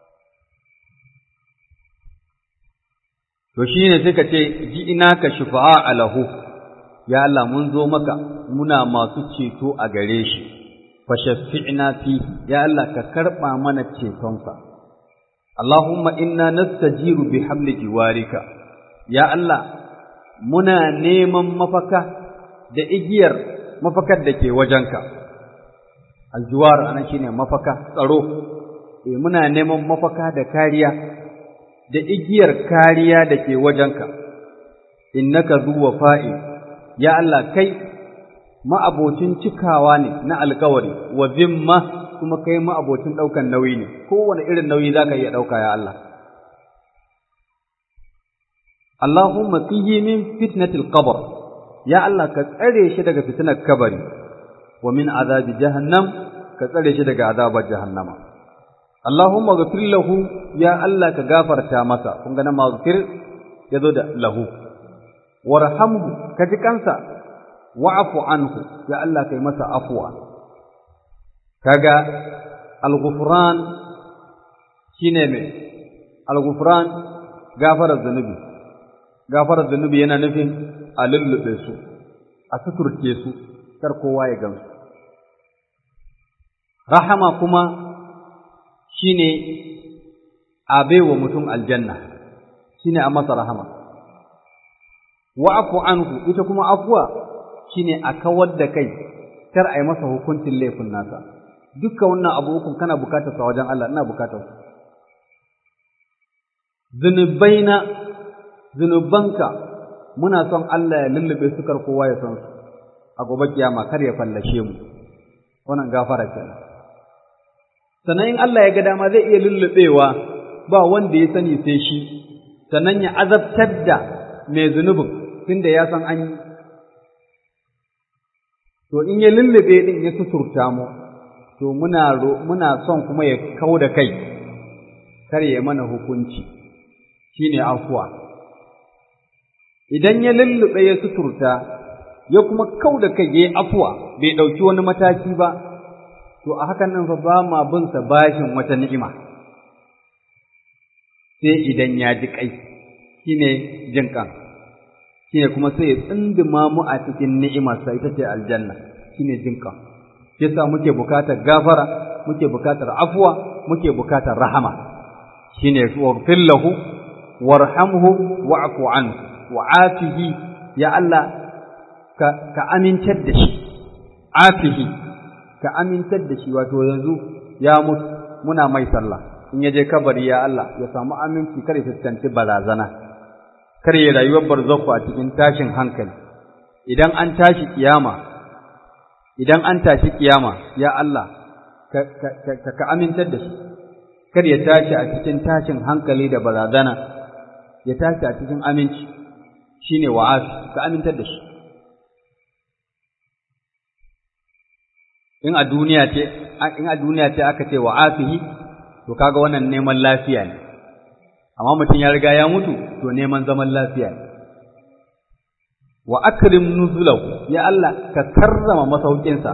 to shi ne sai ka ce ji ina ka shufa'a alahu ya Allah mun zo maka muna masu ceto a gare shi fa shafi'na fi ya Allah ka karɓa mana cetonsa Allahumma inna nastajiru bi hamli jiwarika ya Allah muna neman mafaka da igiyar mafakar da ke wajenka aljuwar anan shine mafaka tsaro eh muna neman mafaka da kariya da igiyar kariya da ke wajenka innaka zuwa fa'i ya Allah kai ma'abocin cikawa ne na alkawari wa zimma kuma kai ma'abocin ɗaukan nauyi ne kowane irin nauyi za ka iya ɗauka ya Allah Allahumma qihi min fitnatil qabr ya Allah ka tsare shi daga fitnar kabari wa min azabi jahannam ka tsare shi daga azabar jahannama Allahumma ghfir lahu ya Allah ka gafarta masa kun ga na maghfir yazo da lahu warhamhu ka ji kansa wa'fu anhu ya Allah kai masa afwa kaga al-ghufran shine me al-ghufran gafarar zanubi gafarar zanubi yana nufin a lullube su a suturce su kar kowa ya gamsu rahama kuma shine a baiwa mutum aljanna shine a masa rahama wa'fu anhu ita kuma afwa shine a kawar da kai kar a yi masa hukuncin laifin nasa dukkan wannan abu hukun kana bukatar sa wajen Allah ina bukatar su zunubaina zunubanka muna son Allah ya lullube su kar kowa ya san su a gobe kiyama kar ya fallashe mu wannan gafara kenan sannan in Allah ya ga dama zai iya lullubewa ba wanda ya sani sai shi sannan ya azabtar da mai zunubin tunda ya san an yi to in ya lullube din ya suturta mu to muna muna son kuma ya kau da kai kar ya mana hukunci shine afuwa idan ya lullube ya suturta ya kuma kau da kai ya yi afuwa bai ɗauki wani mataki ba to a hakan nan fa ba ma bin sa bashin wata ni'ima sai idan ya ji kai shine jin kan shine kuma sai ya tsindima mu a cikin ni'imarsa ita ce aljanna shine jin kan yasa muke bukatar gafara muke bukatar afuwa muke bukatar rahama shine waghfir lahu warhamhu wa'fu anhu wa'afihi ya Allah ka, ka amintar da shi afihi ka amintar da shi wato yanzu ya mutu muna mai sallah in ya je kabari ya Allah ya samu aminci kar ya fuskanci barazana kar ya rayuwar barzakhu a cikin tashin hankali idan an tashi kiyama idan an tashi kiyama ya Allah ka, ka, ka, ka amintar da shi kar ya tashi a cikin tashin hankali da barazana ya tashi a cikin aminci shine wa'afi ka amintar da shi in a duniya ce in a duniya ce aka ce wa'afihi to kaga wannan neman lafiya ne amma mutum ya riga ya mutu to neman zaman lafiya ne wa akrim nuzulahu ya Allah ka karrama masaukinsa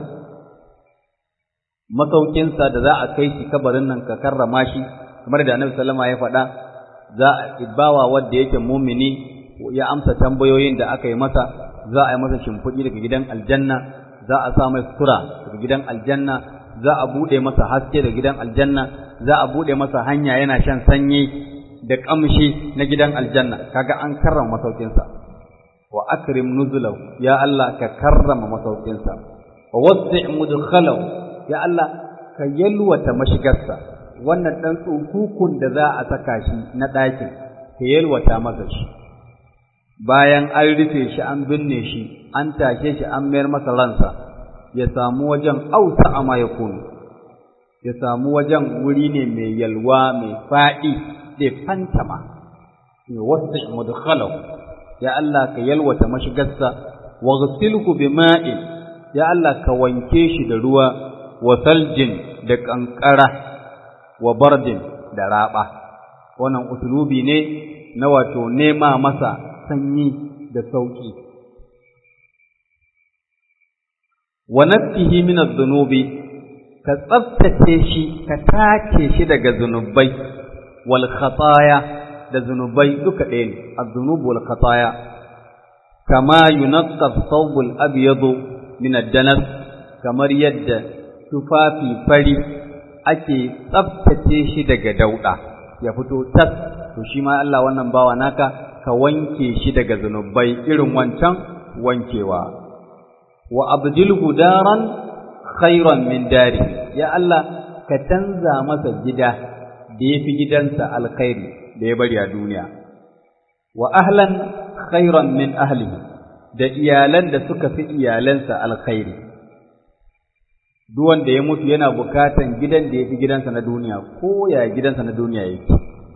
masaukinsa da za a kai shi kabarin nan ka karrama shi kamar da Annabi sallama ya faɗa za a ibawa wanda yake mumini ya amsa tambayoyin da aka yi masa za a yi masa shimfiɗi daga gidan aljanna za a sa mai sutura daga gidan aljanna za a buɗe masa haske daga gidan aljanna za a buɗe masa hanya yana shan sanyi da ƙamshi na gidan aljanna kaga an karrama masaukinsa wa akrim nuzulahu ya Allah ka karrama masaukinsa wa wasi' mudkhalahu ya Allah ka yalwata mashigarsa wannan dan tsukukun da za a saka shi na ɗakin ka yalwata masa shi bayan an rufe shi an binne shi an tashe shi an mayar masa ransa ya samu wajen ausa a ma ya kunu ya samu wajen wuri ne mai yalwa mai faɗi da fantama mai wasu mudkhalau ya Allah ka yalwata mashigarsa wa ghsilhu bima'in ya Allah ka wanke shi da ruwa wa saljin da kankara wa bardin da raba wannan usulubi ne na wato nema masa sanyi da sauki wa nafsihi min adh-dhunubi ka tsaftace shi ka tace shi daga zunubai wal khataya da zunubai duka ɗaya ne az-dhunub wal khataya kama yunqqa ath-thawb al-abyad min ad-danas kamar yadda tufafi fari ake tsaftace shi daga dauda ya fito tas to shi ma Allah wannan bawa naka ka wanke shi daga zunubai irin wancan wankewa wa abdilhu daran khairan min dari ya Allah ka canza masa gida da yafi gidansa alkhairi da ya bari a duniya wa ahlan khairan min ahlihi da iyalan da suka fi iyalansa alkhairi duk wanda ya mutu yana bukatan gidan da yafi gidansa na duniya ko ya gidansa na duniya yake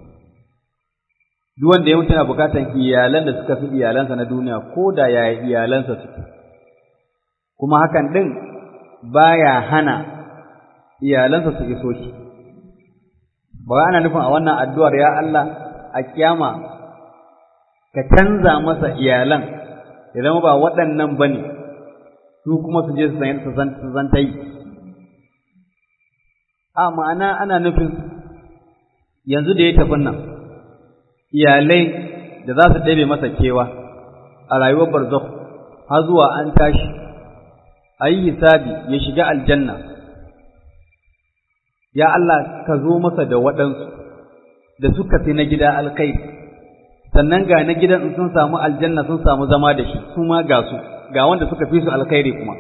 duk wanda ya mutu yana bukatan iyalan da suka fi iyalansa na duniya ko da ya iyalansa suke kuma hakan din baya hana iyalansa su iso shi ba ana nufin a wannan addu'ar ya Allah a kiyama ka canza masa iyalan ya zama ba waɗannan bane su kuma su je su zanta yi a ma'ana ana nufin yanzu da ya tafi nan iyalai da za su ɗabe masa kewa a rayuwar barzakh har zuwa an tashi a yi hisabi ya shiga aljanna ya Allah ka zo masa da waɗansu da suka fi na gida alkai sannan ga na gidan sun samu aljanna sun samu zama da shi su ma ga su ga wanda suka fi su alkhairi kuma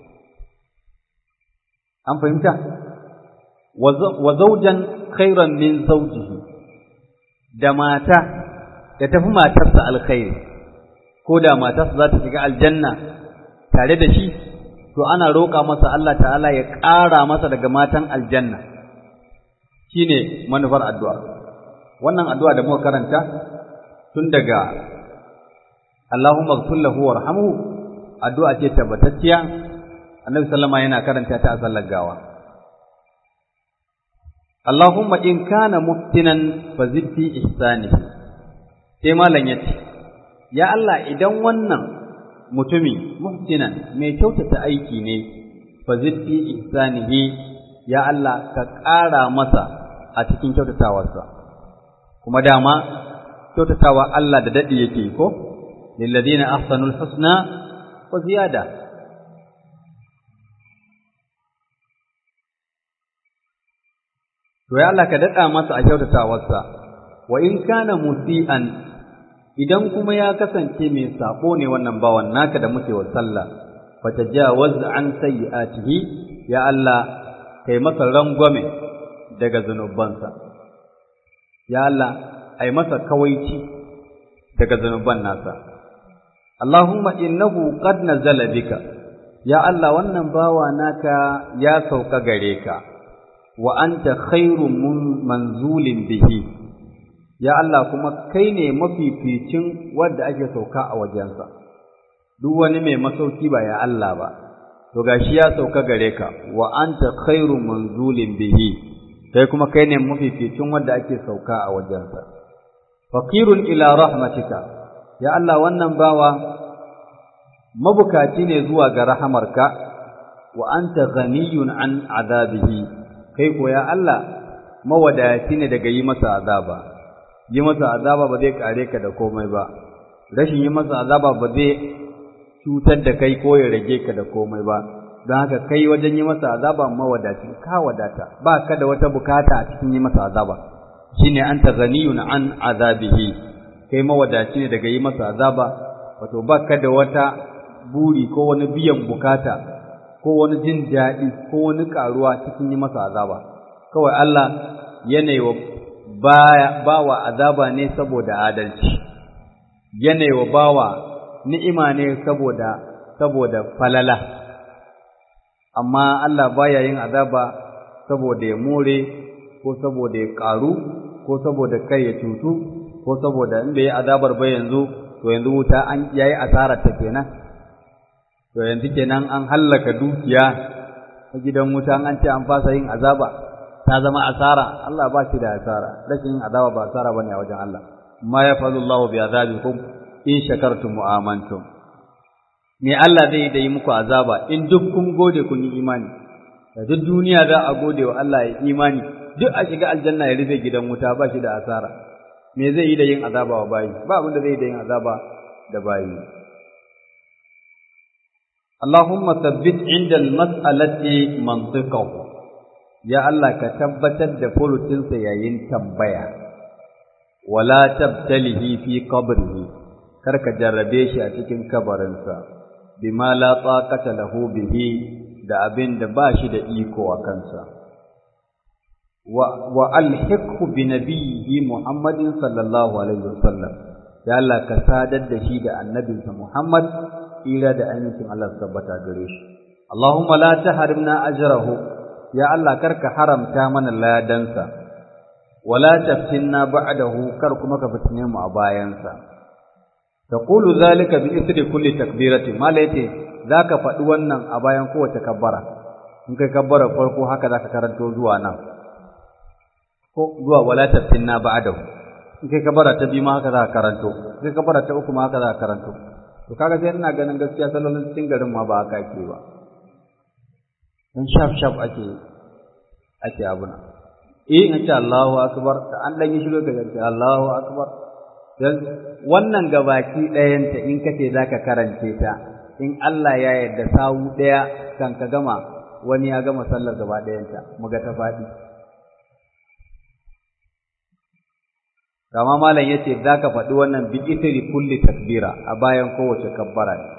an fahimta wa zaujan khairan min zawjihi da mata da tafi matarsa alkhairi ko da matarsa za ta shiga aljanna tare da shi to ana roƙa masa Allah ta'ala ya ƙara masa daga matan aljanna shine manufar addu'a wannan addu'a da muka karanta tun daga Allahumma ighfir lahu warhamhu addu'a ce tabbatacciya Annabi sallama yana karanta ta a sallar gawa Allahumma in kana muftinan fa zid fi ihsani sai malam yace ya Allah idan wannan mutumi muhsinan mai kyautata aiki ne fa zid fi ihsanihi ya Allah ka ƙara masa a cikin kyautatawarsa kuma dama kyautatawa Allah da dadi yake ko lilladina ahsanul husna wa ziyada to ya Allah ka dada masa a kyautatawarsa wa in kana musian idan kuma ya kasance mai sabo ne wannan bawan naka da muke wa sallah fatajawaz an sayyi'atihi ya Allah kai masa rangwame daga zanubansa ya Allah ai masa kawaici daga zanuban nasa Allahumma innahu qad nazala bika ya Allah wannan bawa naka ya sauka gare ka wa anta khairu manzulin bihi ya Allah kuma kai ne mafificin wanda ake sauka a wajensa duk wani mai masauki ba ya Allah ba to gashi ya sauka gare ka wa anta khairu manzulin bihi kai kuma kai ne mafificin wanda ake sauka a wajensa faqirun ila rahmatika ya Allah wannan bawa mabukaci ne zuwa ga rahamarka wa anta ghaniyun an azabihi kai ko ya Allah mawadaci ne daga yi masa azaba yi masa azaba ba zai kare ka da komai ba rashin yi masa azaba ba zai cutar da kai ko ya rage ka da komai ba don haka kai wajen yi masa azaba mawadaci ka wadata ba ka da wata bukata a cikin yi masa azaba shine anta ghaniyun an azabihi kai mawadaci ne daga yi masa azaba wato ba ka da wata buri ko wani biyan bukata ko wani jin daɗi ko wani ƙaruwa cikin yi masa azaba kawai Allah yanayi wa baya bawa azaba ne saboda adalci yanayi wa bawa ni'ima ne saboda saboda falala amma Allah baya yin azaba saboda ya more ko saboda ya ƙaru ko saboda kai ya cutu ko saboda in bai yi azabar ba yanzu to yanzu wuta an yayi asarar ta kenan to yanzu kenan an hallaka dukiya a gidan wuta an ce an fasa yin azaba ta zama asara Allah ba shi da asara rashin yin azaba ba asara bane a wajen Allah ma ya fazu Allah bi azabikum in shakartum wa amantum me Allah zai da yi muku azaba in duk kun gode kun yi imani da duk duniya za a gode wa Allah ya imani duk a shiga aljanna ya rufe gidan wuta ba shi da asara me zai yi da yin azaba wa bayi ba abin da zai yi da yin azaba da bayi Allahumma thabbit inda al-mas'alati mantiqahu ya Allah ka tabbatar da furucinsa yayin tambaya wala tabtalihi fi qabrihi kar ka jarrabe shi a cikin kabarinsa bima la taqata lahu bihi da abin da ba shi da iko a kansa wa wa alhiqhu bi nabiyhi Muhammadin sallallahu alaihi wasallam ya Allah ka sadar da shi da annabinsa Muhammad ira da amincin Allah su tabbata gare shi Allahumma la tahrimna ajrahu ya Allah karka haramta mana ladansa wala taftinna ba'dahu kar kuma ka fitine mu a bayansa taqulu zalika bi ithri kulli takbirati malaiti zaka faɗi wannan a bayan kowace kabbara in kai kabbara farko haka zaka karanto zuwa nan ko zuwa wala taftinna ba'dahu in kai kabbara ta biyu ma haka zaka karanto in kai kabbara ta uku ma haka zaka karanto to kaga sai ina ganin gaskiya sallolin cikin garin ma ba haka ake ba dan shaf shaf ake ake abuna eh in ce Allahu akbar ta an dan yi shiru ga ce Allahu akbar dan wannan gabaki ɗayanta in kace zaka karance ta in Allah ya yarda sawu ɗaya kan ka gama wani ya gama sallar gaba ɗayanta muga ta faɗi kama malam yace zaka faɗi wannan bi itri kulli takbira a bayan kowace kabbara ne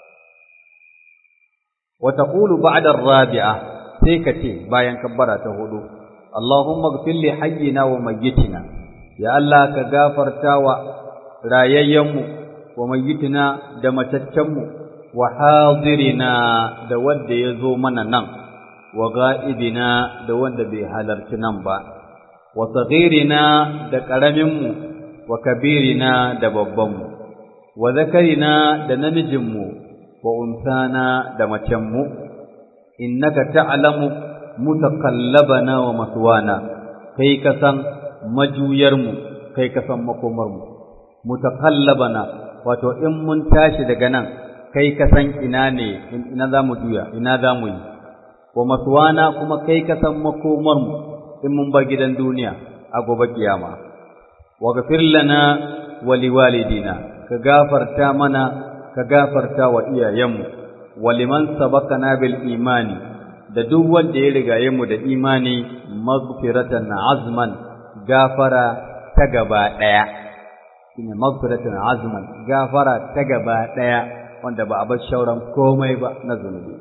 wa taqulu ba'da ar-rabi'a sai ka ce bayan kabbara ta hudu Allahumma ighfir li hayyina wa mayyitina ya Allah ka gafarta wa rayayyenmu wa mayyitina da mataccenmu wa hadirina da wanda ya zo mana nan wa ga'ibina da wanda bai halarci nan ba wa saghirina da ƙaraminmu wa kabirina da babbanmu wa zakarina da namijinmu wa unsana da macenmu innaka ta'lamu mutaqallabana wa maswana kai ka san majuyarmu kai ka san makomarmu mutaqallabana wato in mun tashi daga nan kai ka san ina ne ina za mu juya ina za mu yi wa maswana kuma kai ka san makomarmu in mun bar gidan duniya a gobe kiyama wa ghafir lana wa liwalidina ka gafarta mana ka gafarta wa iyayenmu wa liman sabaqana bil imani da duk wanda ya rigaye mu da imani maghfiratan azman gafara ta gaba daya shine maghfiratan azman gafara ta gaba daya wanda ba a bar shauran komai ba na zunubi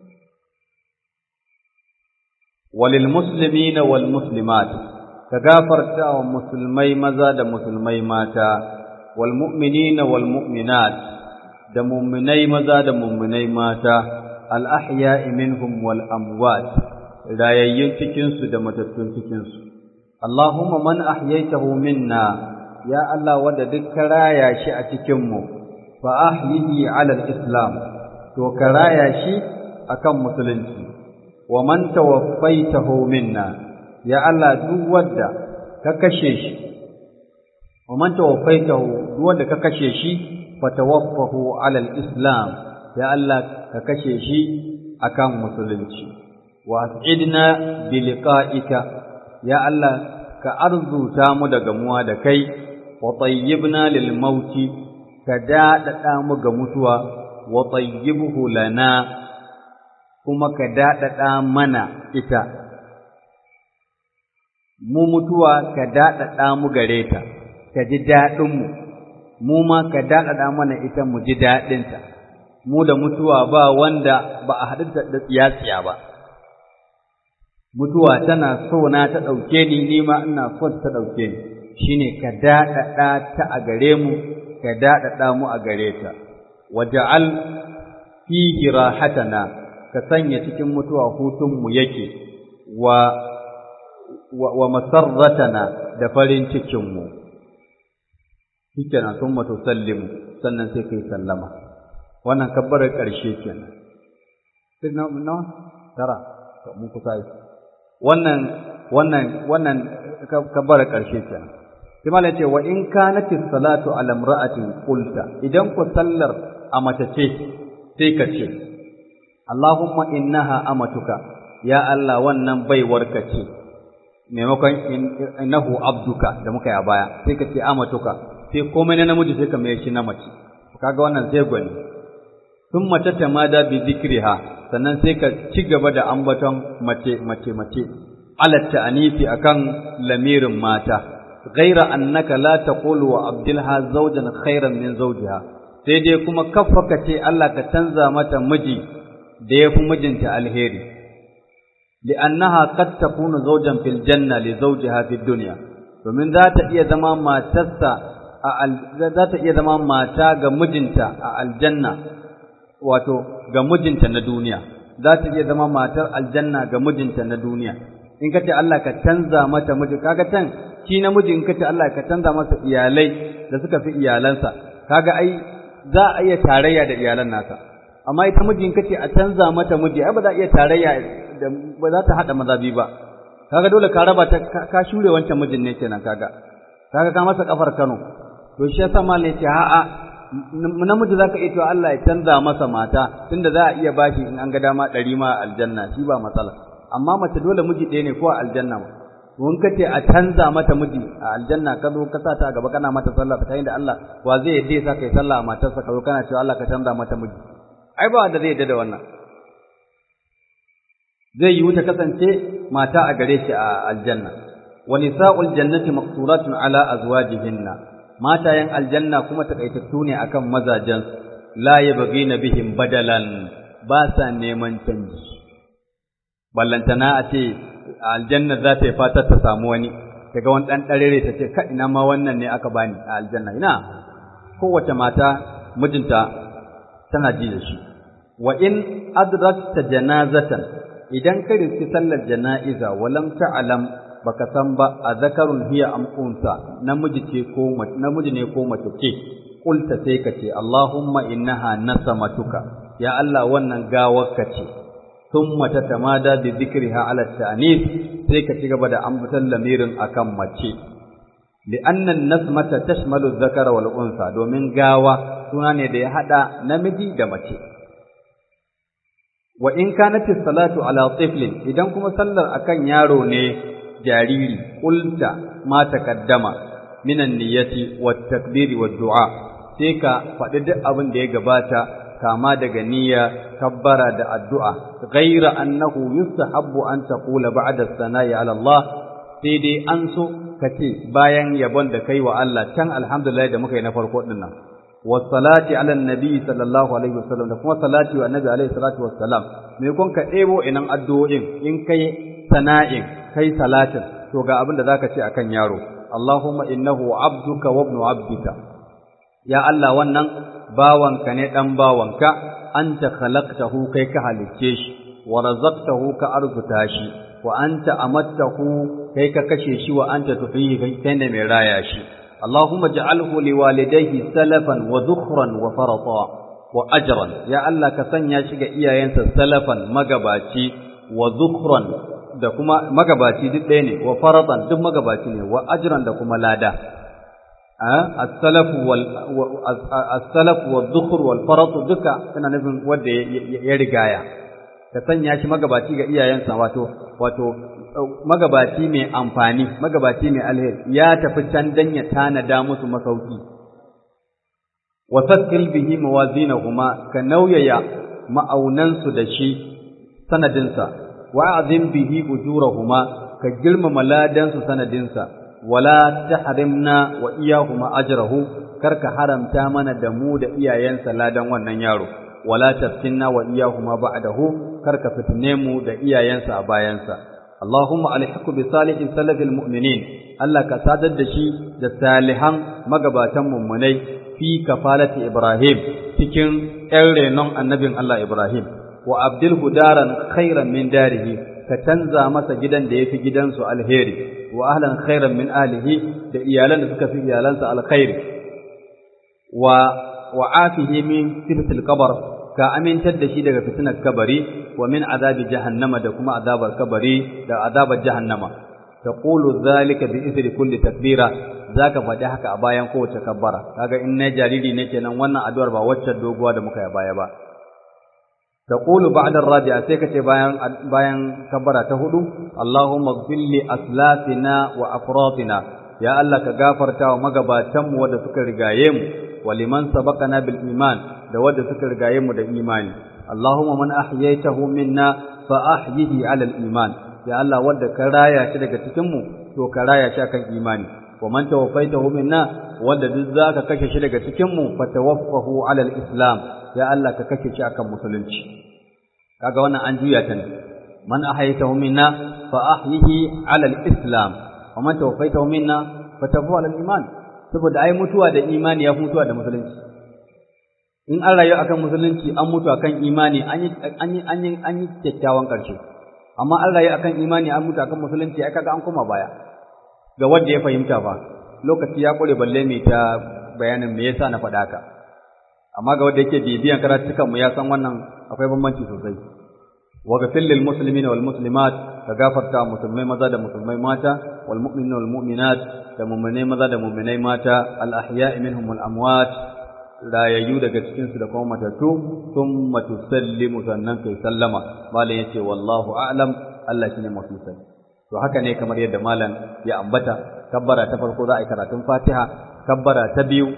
walil muslimina wal muslimat ka gafarta wa musulmai maza da musulmai mata wal mu'minina wal mu'minat da mu'minai maza da mu'minai mata al ahya'i minhum wal amwat rayayyun cikin su da matattun cikin su Allahumma man ahyaytahu minna ya Allah wanda duk ka raya shi a cikin mu fa ahyihi ala al-islam to ka raya shi akan musulunci wa man tawaffaitahu minna ya Allah duk wanda ka kashe shi wa man tawaffaitahu duk wanda ka kashe shi fa tawaffahu ala al-islam ya Allah ka kashe shi akan musulunci wa as'idna bi liqa'ika ya Allah ka arzuta mu da gamuwa da kai wa tayyibna lil mauti ka daɗaɗa mu ga mutuwa wa tayyibhu lana kuma ka daɗaɗa mana ita mu mutuwa ka daɗaɗa mu gare ta ka ji daɗinmu mu ma ka daɗaɗa mana ita mu ji daɗinta mu da mutuwa ba wanda ba a haɗu da tsiya-tsiya ba mutuwa tana so na ta ɗauke ni ni ma ina son ta ɗauke ni shine ka daɗaɗa ta a gare mu ka daɗaɗa mu a gare ta waja'al fihi rahatana ka sanya cikin mutuwa hutunmu yake wa wa masarratana da farin cikinmu shikenan sun mato sallimu sannan sai kai sallama wannan kabbarar ƙarshe kenan sai na na tara to mun kusa yi wannan wannan wannan kabbarar ƙarshe kenan sai malai ce wa in kanati salatu ala imra'atin qulta idan ku sallar a mace ce sai ka ce Allahumma innaha amatuka ya Allah wannan baiwarka ce maimakon innahu abduka da muka yi a baya sai ka ce amatuka sai komai na namiji sai ka mai shi na mace kaga wannan sai gwani sun mace ta mada bi zikriha sannan sai ka ci gaba da ambaton mace mace mace alatta anisi akan lamirin mata ghaira annaka la taqulu wa abdilha zawjan khairan min zawjiha sai dai kuma kaffaka ce Allah ka canza mata miji da yafi mijinta alheri li'annaha qad takunu zawjan fil janna li zawjiha fid dunya domin za ta iya zama matarsa a za ta iya zama mata ga mijinta a aljanna wato ga mijinta na duniya za ta iya zama matar aljanna ga mijinta na duniya in ka ce Allah ka canza mata miji kaga tan shi namiji in ka ce Allah ka canza masa iyalai da suka fi iyalansa kaga ai za a iya tarayya da iyalan nasa amma ita miji in ka ce a canza mata miji ai ba za a iya tarayya da ba za ta hada mazabi ba kaga dole ka raba ta ka shure wancan mijin ne kenan kaga kaga ka masa kafar Kano to shi yasa malai ce a'a namiji zaka iya cewa Allah ya canza masa mata tunda za a iya bashi in an ga dama ɗari ma aljanna shi ba matsala amma mace dole miji ɗaya ne ko a aljanna ma mun ka ce a canza mata miji a aljanna ka zo ka sa ta gaba kana mata sallah ta da Allah wa zai yadda sa kai sallah a matarsa ka zo kana cewa Allah ka canza mata miji ai ba wanda zai yadda da wannan zai yi ta kasance mata a gare shi a aljanna wa nisa'ul jannati maqsuratun ala azwajihinna matayen aljanna kuma takaitattu ne akan mazajen la yabghina bihim badalan ba sa neman canji ballantana a ce aljanna za ta yi fatar ta samu wani daga wani ɗan ɗarere ta ce kai ina ma wannan ne aka bani a aljanna ina kowace mata mijinta tana ji da shi wa in adrakta janazatan idan ka riski sallar jana'iza walam ta'lam baka san ba a zakarun hiya am unsa namiji ce ko namiji ne ko mace ce kulta sai ka ce Allahumma innaha nasamatuka ya Allah wannan gawarka ce thumma tatamada bi dhikriha ala ta'nis sai ka ci gaba da ambatan lamirin akan mace li'anna an-nasmata tashmalu dhakara wal unsa domin gawa suna ne da ya hada namiji da mace wa in kanat salatu ala tiflin idan kuma sallar akan yaro ne jariri qulta ma taqaddama minan niyyati wat takbiri wad du'a sai ka faɗi duk abin da ya gabata kama daga niyya kabbara da addu'a ghaira annahu yustahabbu an taqula ba'da sana'i ala Allah sai dai an so ka ce bayan yabon da kai wa Allah can alhamdulillah da muka yi na farko din nan wassalati ala nabi sallallahu alaihi wasallam da kuma salati wa annabi alaihi salatu wassalam me kun ka ɗebo inan addu'o'in in kai sana'in kai salatin to ga abin da zaka ce akan yaro Allahumma innahu abduka wa ibnu abdika ya Allah wannan bawanka ne dan bawanka anta khalaqtahu kai ka halicce shi wa razaqtahu ka arzuta shi wa anta amattahu kai ka kashe shi wa anta tuhiyi kai ne mai raya shi Allahumma ja'alhu liwalidayhi salafan wa dhukhran wa farata wa ajran ya Allah ka sanya shi ga iyayensa salafan magabaci wa dhukhran da kuma magabaci duk ɗaya ne wa faratan duk magabaci ne wa ajran da kuma lada as-salaf wal as-salaf wa dhukhr wal farat duka kana nufin wanda ya rigaya ka sanya shi magabaci ga iyayensa wato wato magabaci mai amfani magabaci mai alheri ya tafi can dan ya tanada musu masauki wa sakkil bihi mawazinahuma ka nauyaya ma'aunansu da shi sanadinsa wa azim bihi ujurahuma ka girmama ladansu sanadinsa wala tahrimna wa iyahuma ajrahu karka haramta mana da mu da iyayensa ladan wannan yaro wala taftinna wa iyahuma ba'dahu karka fitne mu da iyayensa a bayansa Allahumma alhiqu bi salihin salafil mu'minin Allah ka sadar da shi da salihan magabatan mummunai fi kafalati Ibrahim cikin ƴan renon annabin Allah Ibrahim wa abdilhu daran khairan min darihi ka canza masa gidan da yafi gidansu alheri wa ahlan khairan min ahlihi da iyalan da suka fi iyalansa alkhairi wa wa afihi min fitnatil qabr ka amintar da shi daga fitnar kabari wa min azabi jahannama da kuma azabar kabari da azabar jahannama taqulu dhalika bi ithri kulli takbira zaka faɗi haka a bayan kowace kabbara kaga in na jariri ne kenan wannan addu'ar ba wacce doguwa da muka yi baya ba taqulu ba'da ar-rabi'a sai kace bayan bayan kabbara ta hudu Allahumma ighfir li aslafina wa afratina ya Allah ka gafarta wa magabatan mu wanda suka rigaye mu wa liman sabaqana bil iman da wanda suka rigaye mu da imani Allahumma man ahyaytahu minna fa ahyihi 'ala al-iman ya Allah wanda ka raya shi daga cikin mu to ka raya shi akan imani wa man tawaffaytahu minna wanda duk zaka kashe shi daga cikin mu fa tawaffahu 'ala al-islam ya Allah ka kashe shi akan musulunci kaga wannan an juya ta ne man ahyaytahu minna fa ahyihi 'ala al-islam wa man tawaffaytahu minna fa tawaffahu 'ala al-iman saboda ai mutuwa da imani ya mutuwa da musulunci in an rayu akan musulunci an mutu akan imani an yi an yi an yi an yi kyakkyawan karshe amma an rayu akan imani an mutu akan musulunci ai kaga an koma baya ga wanda ya fahimta ba lokaci ya kure balle mai ta bayanin me yasa na faɗa haka amma ga wanda yake bibiyan karatukan mu ya san wannan akwai bambanci sosai wa ghafil lil muslimina wal muslimat ka gafarta musulmai maza da musulmai mata wal mu'minina wal mu'minat da mu'minai maza da mu'minai mata al ahya'i minhum wal amwat rayayyu daga cikin su da kuma matattu thumma tusallimu sannan kai sallama malam yace wallahu a'lam Allah shine mafi sani to haka ne kamar yadda malam ya ambata kabbara ta farko za a yi karatun Fatiha kabbara ta biyu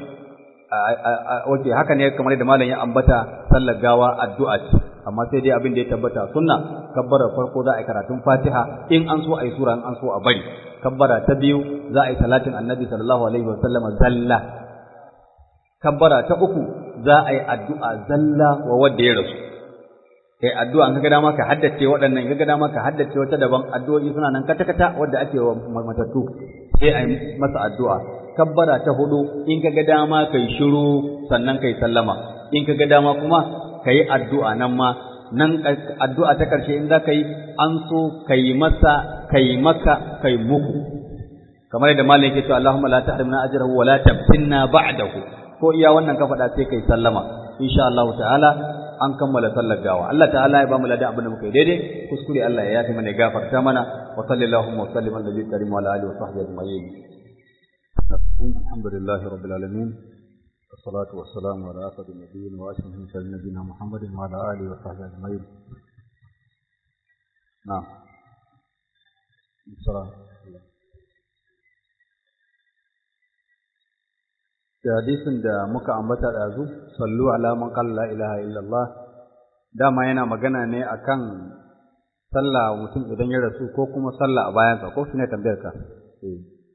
oke haka ne kamar yadda malam ya ambata sallar gawa addu'a ce amma sai dai abin da ya tabbata sunna kabbara farko za a yi karatun Fatiha in an so a yi sura in an so a bari kabbara ta biyu za a yi salatin Annabi sallallahu alaihi wa sallama zalla kabbara ta uku za a yi addu'a zalla wa wanda ya rasu kai addu'a in ka dama ka haddace waɗannan in ka dama ka haddace wata daban addu'o'i suna nan kata-kata wadda ake wa matattu sai a yi masa addu'a kabbara ta hudu in ka ga dama kai shiru sannan kai sallama in ka ga dama kuma kai addu'a nan ma nan addu'a ta karshe in za ka yi an so kai masa kai maka kai muku kamar yadda malam yake cewa Allahumma la tahrimna ajrahu wa la tabtinna ba'dahu ko iya wannan ka faɗa sai kai sallama insha Allah ta'ala an kammala sallar gawa Allah ta'ala ya ba mu ladan abin da muka yi daidai kuskure Allah ya yafi mana ya gafarta mana wa sallallahu wa sallim ala nabiyyi karim wa ala alihi wa sahbihi ajma'in alhamdulillah rabbil alamin والصلاة والسلام على أسعد النبيين وأشرف المرسلين نبينا محمد وعلى آله وصحبه أجمعين. نعم. السلام. da hadisin da muka ambata ɗazu sallu ala man qala la ilaha illallah dama yana magana ne akan sallah mutum idan ya rasu ko kuma sallah a bayansa ko shine tambayar ka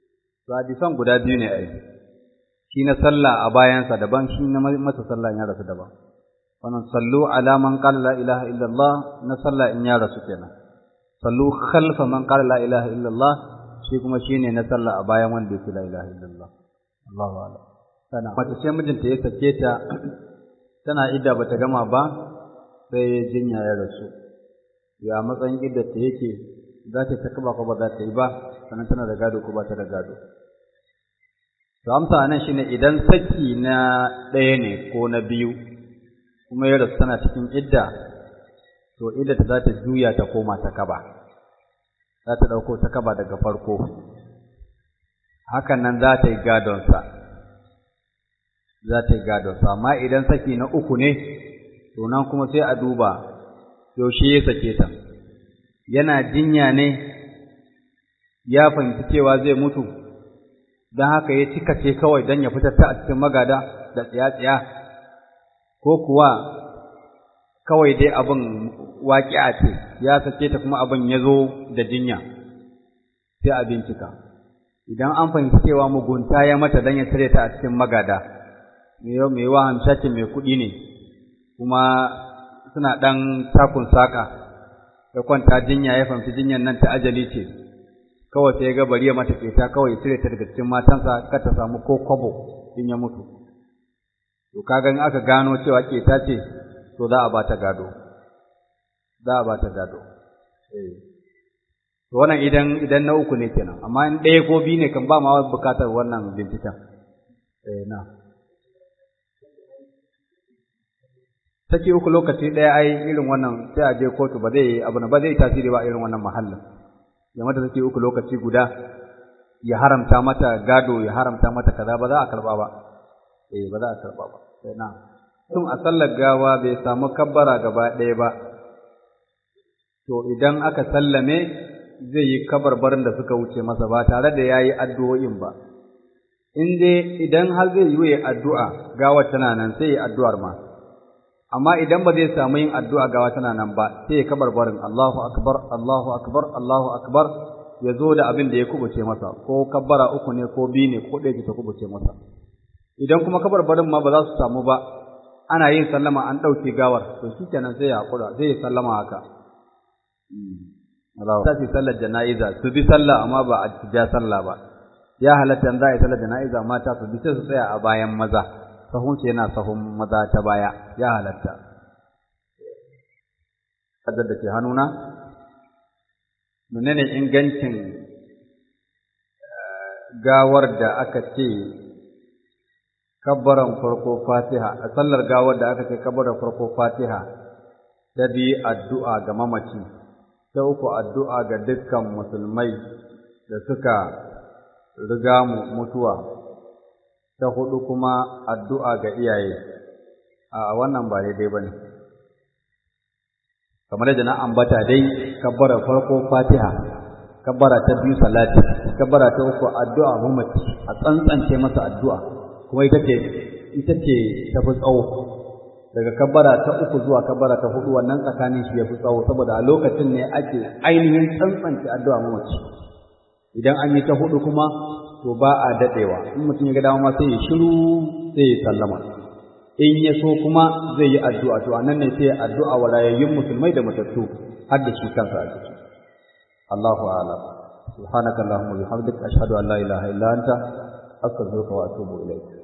to hadisan guda biyu ne ai shi na sallah a bayansa daban shi na masa sallah ya rasu daban wannan sallu ala man qala la ilaha illallah na sallah in ya rasu kenan sallu khalfa man qala la ilaha illallah shi kuma shine na sallah a bayan wanda yake la ilaha illallah Allahu a'lam sana mace ce mijinta ya sake ta tana idda bata gama ba sai jinya ya rasu ya matsayin idda ta yake za ta takaba ko ba za ta yi ba sannan tana da gado ko ba ta da gado to amsa anan shine idan saki na ɗaya ne ko na biyu kuma ya rasu tana cikin idda to idda ta za ta juya ta koma ta kaba za ta ɗauko ta kaba daga farko hakan nan za ta yi gadonsa za ta yi gadonsa amma idan saki na uku ne to nan kuma sai a duba yaushe ya sake ta yana jinya ne ya fahimci cewa zai mutu don haka ya cika ce kawai don ya fitar ta a cikin magada da tsiya-tsiya ko kuwa kawai dai abin waƙi'a ce ya sake ta kuma abin ya zo da jinya sai a bincika idan an fahimci cewa mugunta ya mata don ya cire ta a cikin magada mai wa hamshakin mai kuɗi ne kuma suna ɗan takun saƙa ya kwanta jinya ya fahimci jinyan nan ta ajali ce kawai sai ya ga bari ya mata keta kawai ya cire ta daga cikin matansa kar ta samu ko kwabo in ya mutu to kaga in aka gano cewa keta ce to za a ba ta gado za a ba ta gado eh to wannan idan idan na uku ne kenan amma in ɗaya ko biyu ne kan ba ma bukatar wannan binciken eh na saki uku lokaci ɗaya ai irin wannan sai a je kotu ba zai abu ba zai tasiri ba irin wannan mahallin ya mata saki uku lokaci guda ya haramta mata gado ya haramta mata kaza ba za a karba ba eh ba za a karba ba sai na tun a sallar gawa bai samu kabbara gaba ɗaya ba to idan aka sallame zai yi kabarbarin da suka wuce masa ba tare da yayi addu'o'in ba in dai idan har zai yi addu'a gawar tana nan sai yi addu'ar ma amma idan ba zai samu yin addu'a gawa tana nan ba sai ya kabar barin Allahu akbar Allahu akbar Allahu akbar ya zo da abin da ya kubuce masa ko kabbara uku ne ko biyu ne ko ɗaya ta kubuce masa idan kuma kabar barin ma ba za su samu ba ana yin sallama an ɗauke gawar to shi kenan sai ya haƙura sai ya sallama haka ta ce sallar jana'iza su bi sallah amma ba a ja sallah ba ya halatta za a yi sallar jana'iza mata su bi sai su tsaya a bayan maza sahunsu yana sahun maza ta baya ya halatta. Kadar da ke hannuna, menene ingancin gawar da aka ce kabbaran farko fatiha, a sallar gawar da aka ce kabbaran farko fatiha, ta biyu addu'a ga mamaci, ta uku addu'a ga dukkan musulmai da suka riga mu mutuwa. ta hudu kuma addu'a ga iyaye, a wannan ba daidai ba ne. Kamar da na ambata dai, kabbara farko fatiha, kabbara ta biyu salati, kabbara ta uku addu'a mamaci, a tsantsance masa addu'a, kuma ita ce, ita ce ta fi tsawo. Daga kabbara ta uku zuwa kabbara ta hudu wannan tsakanin shi ya fi tsawo, saboda a lokacin ne ake ainihin tsantsance addu'a mamaci. Idan an yi ta hudu kuma to ba a daɗewa in mutum ya ga dama sai ya shiru sai ya sallama in ya so kuma zai yi addu'a to anan ne sai ya addu'a wa rayayyun musulmai da matattu har da shi kansa a ciki Allahu a'lam subhanakallahumma wa bihamdika ashhadu an la ilaha illa anta astaghfiruka wa atubu ilayk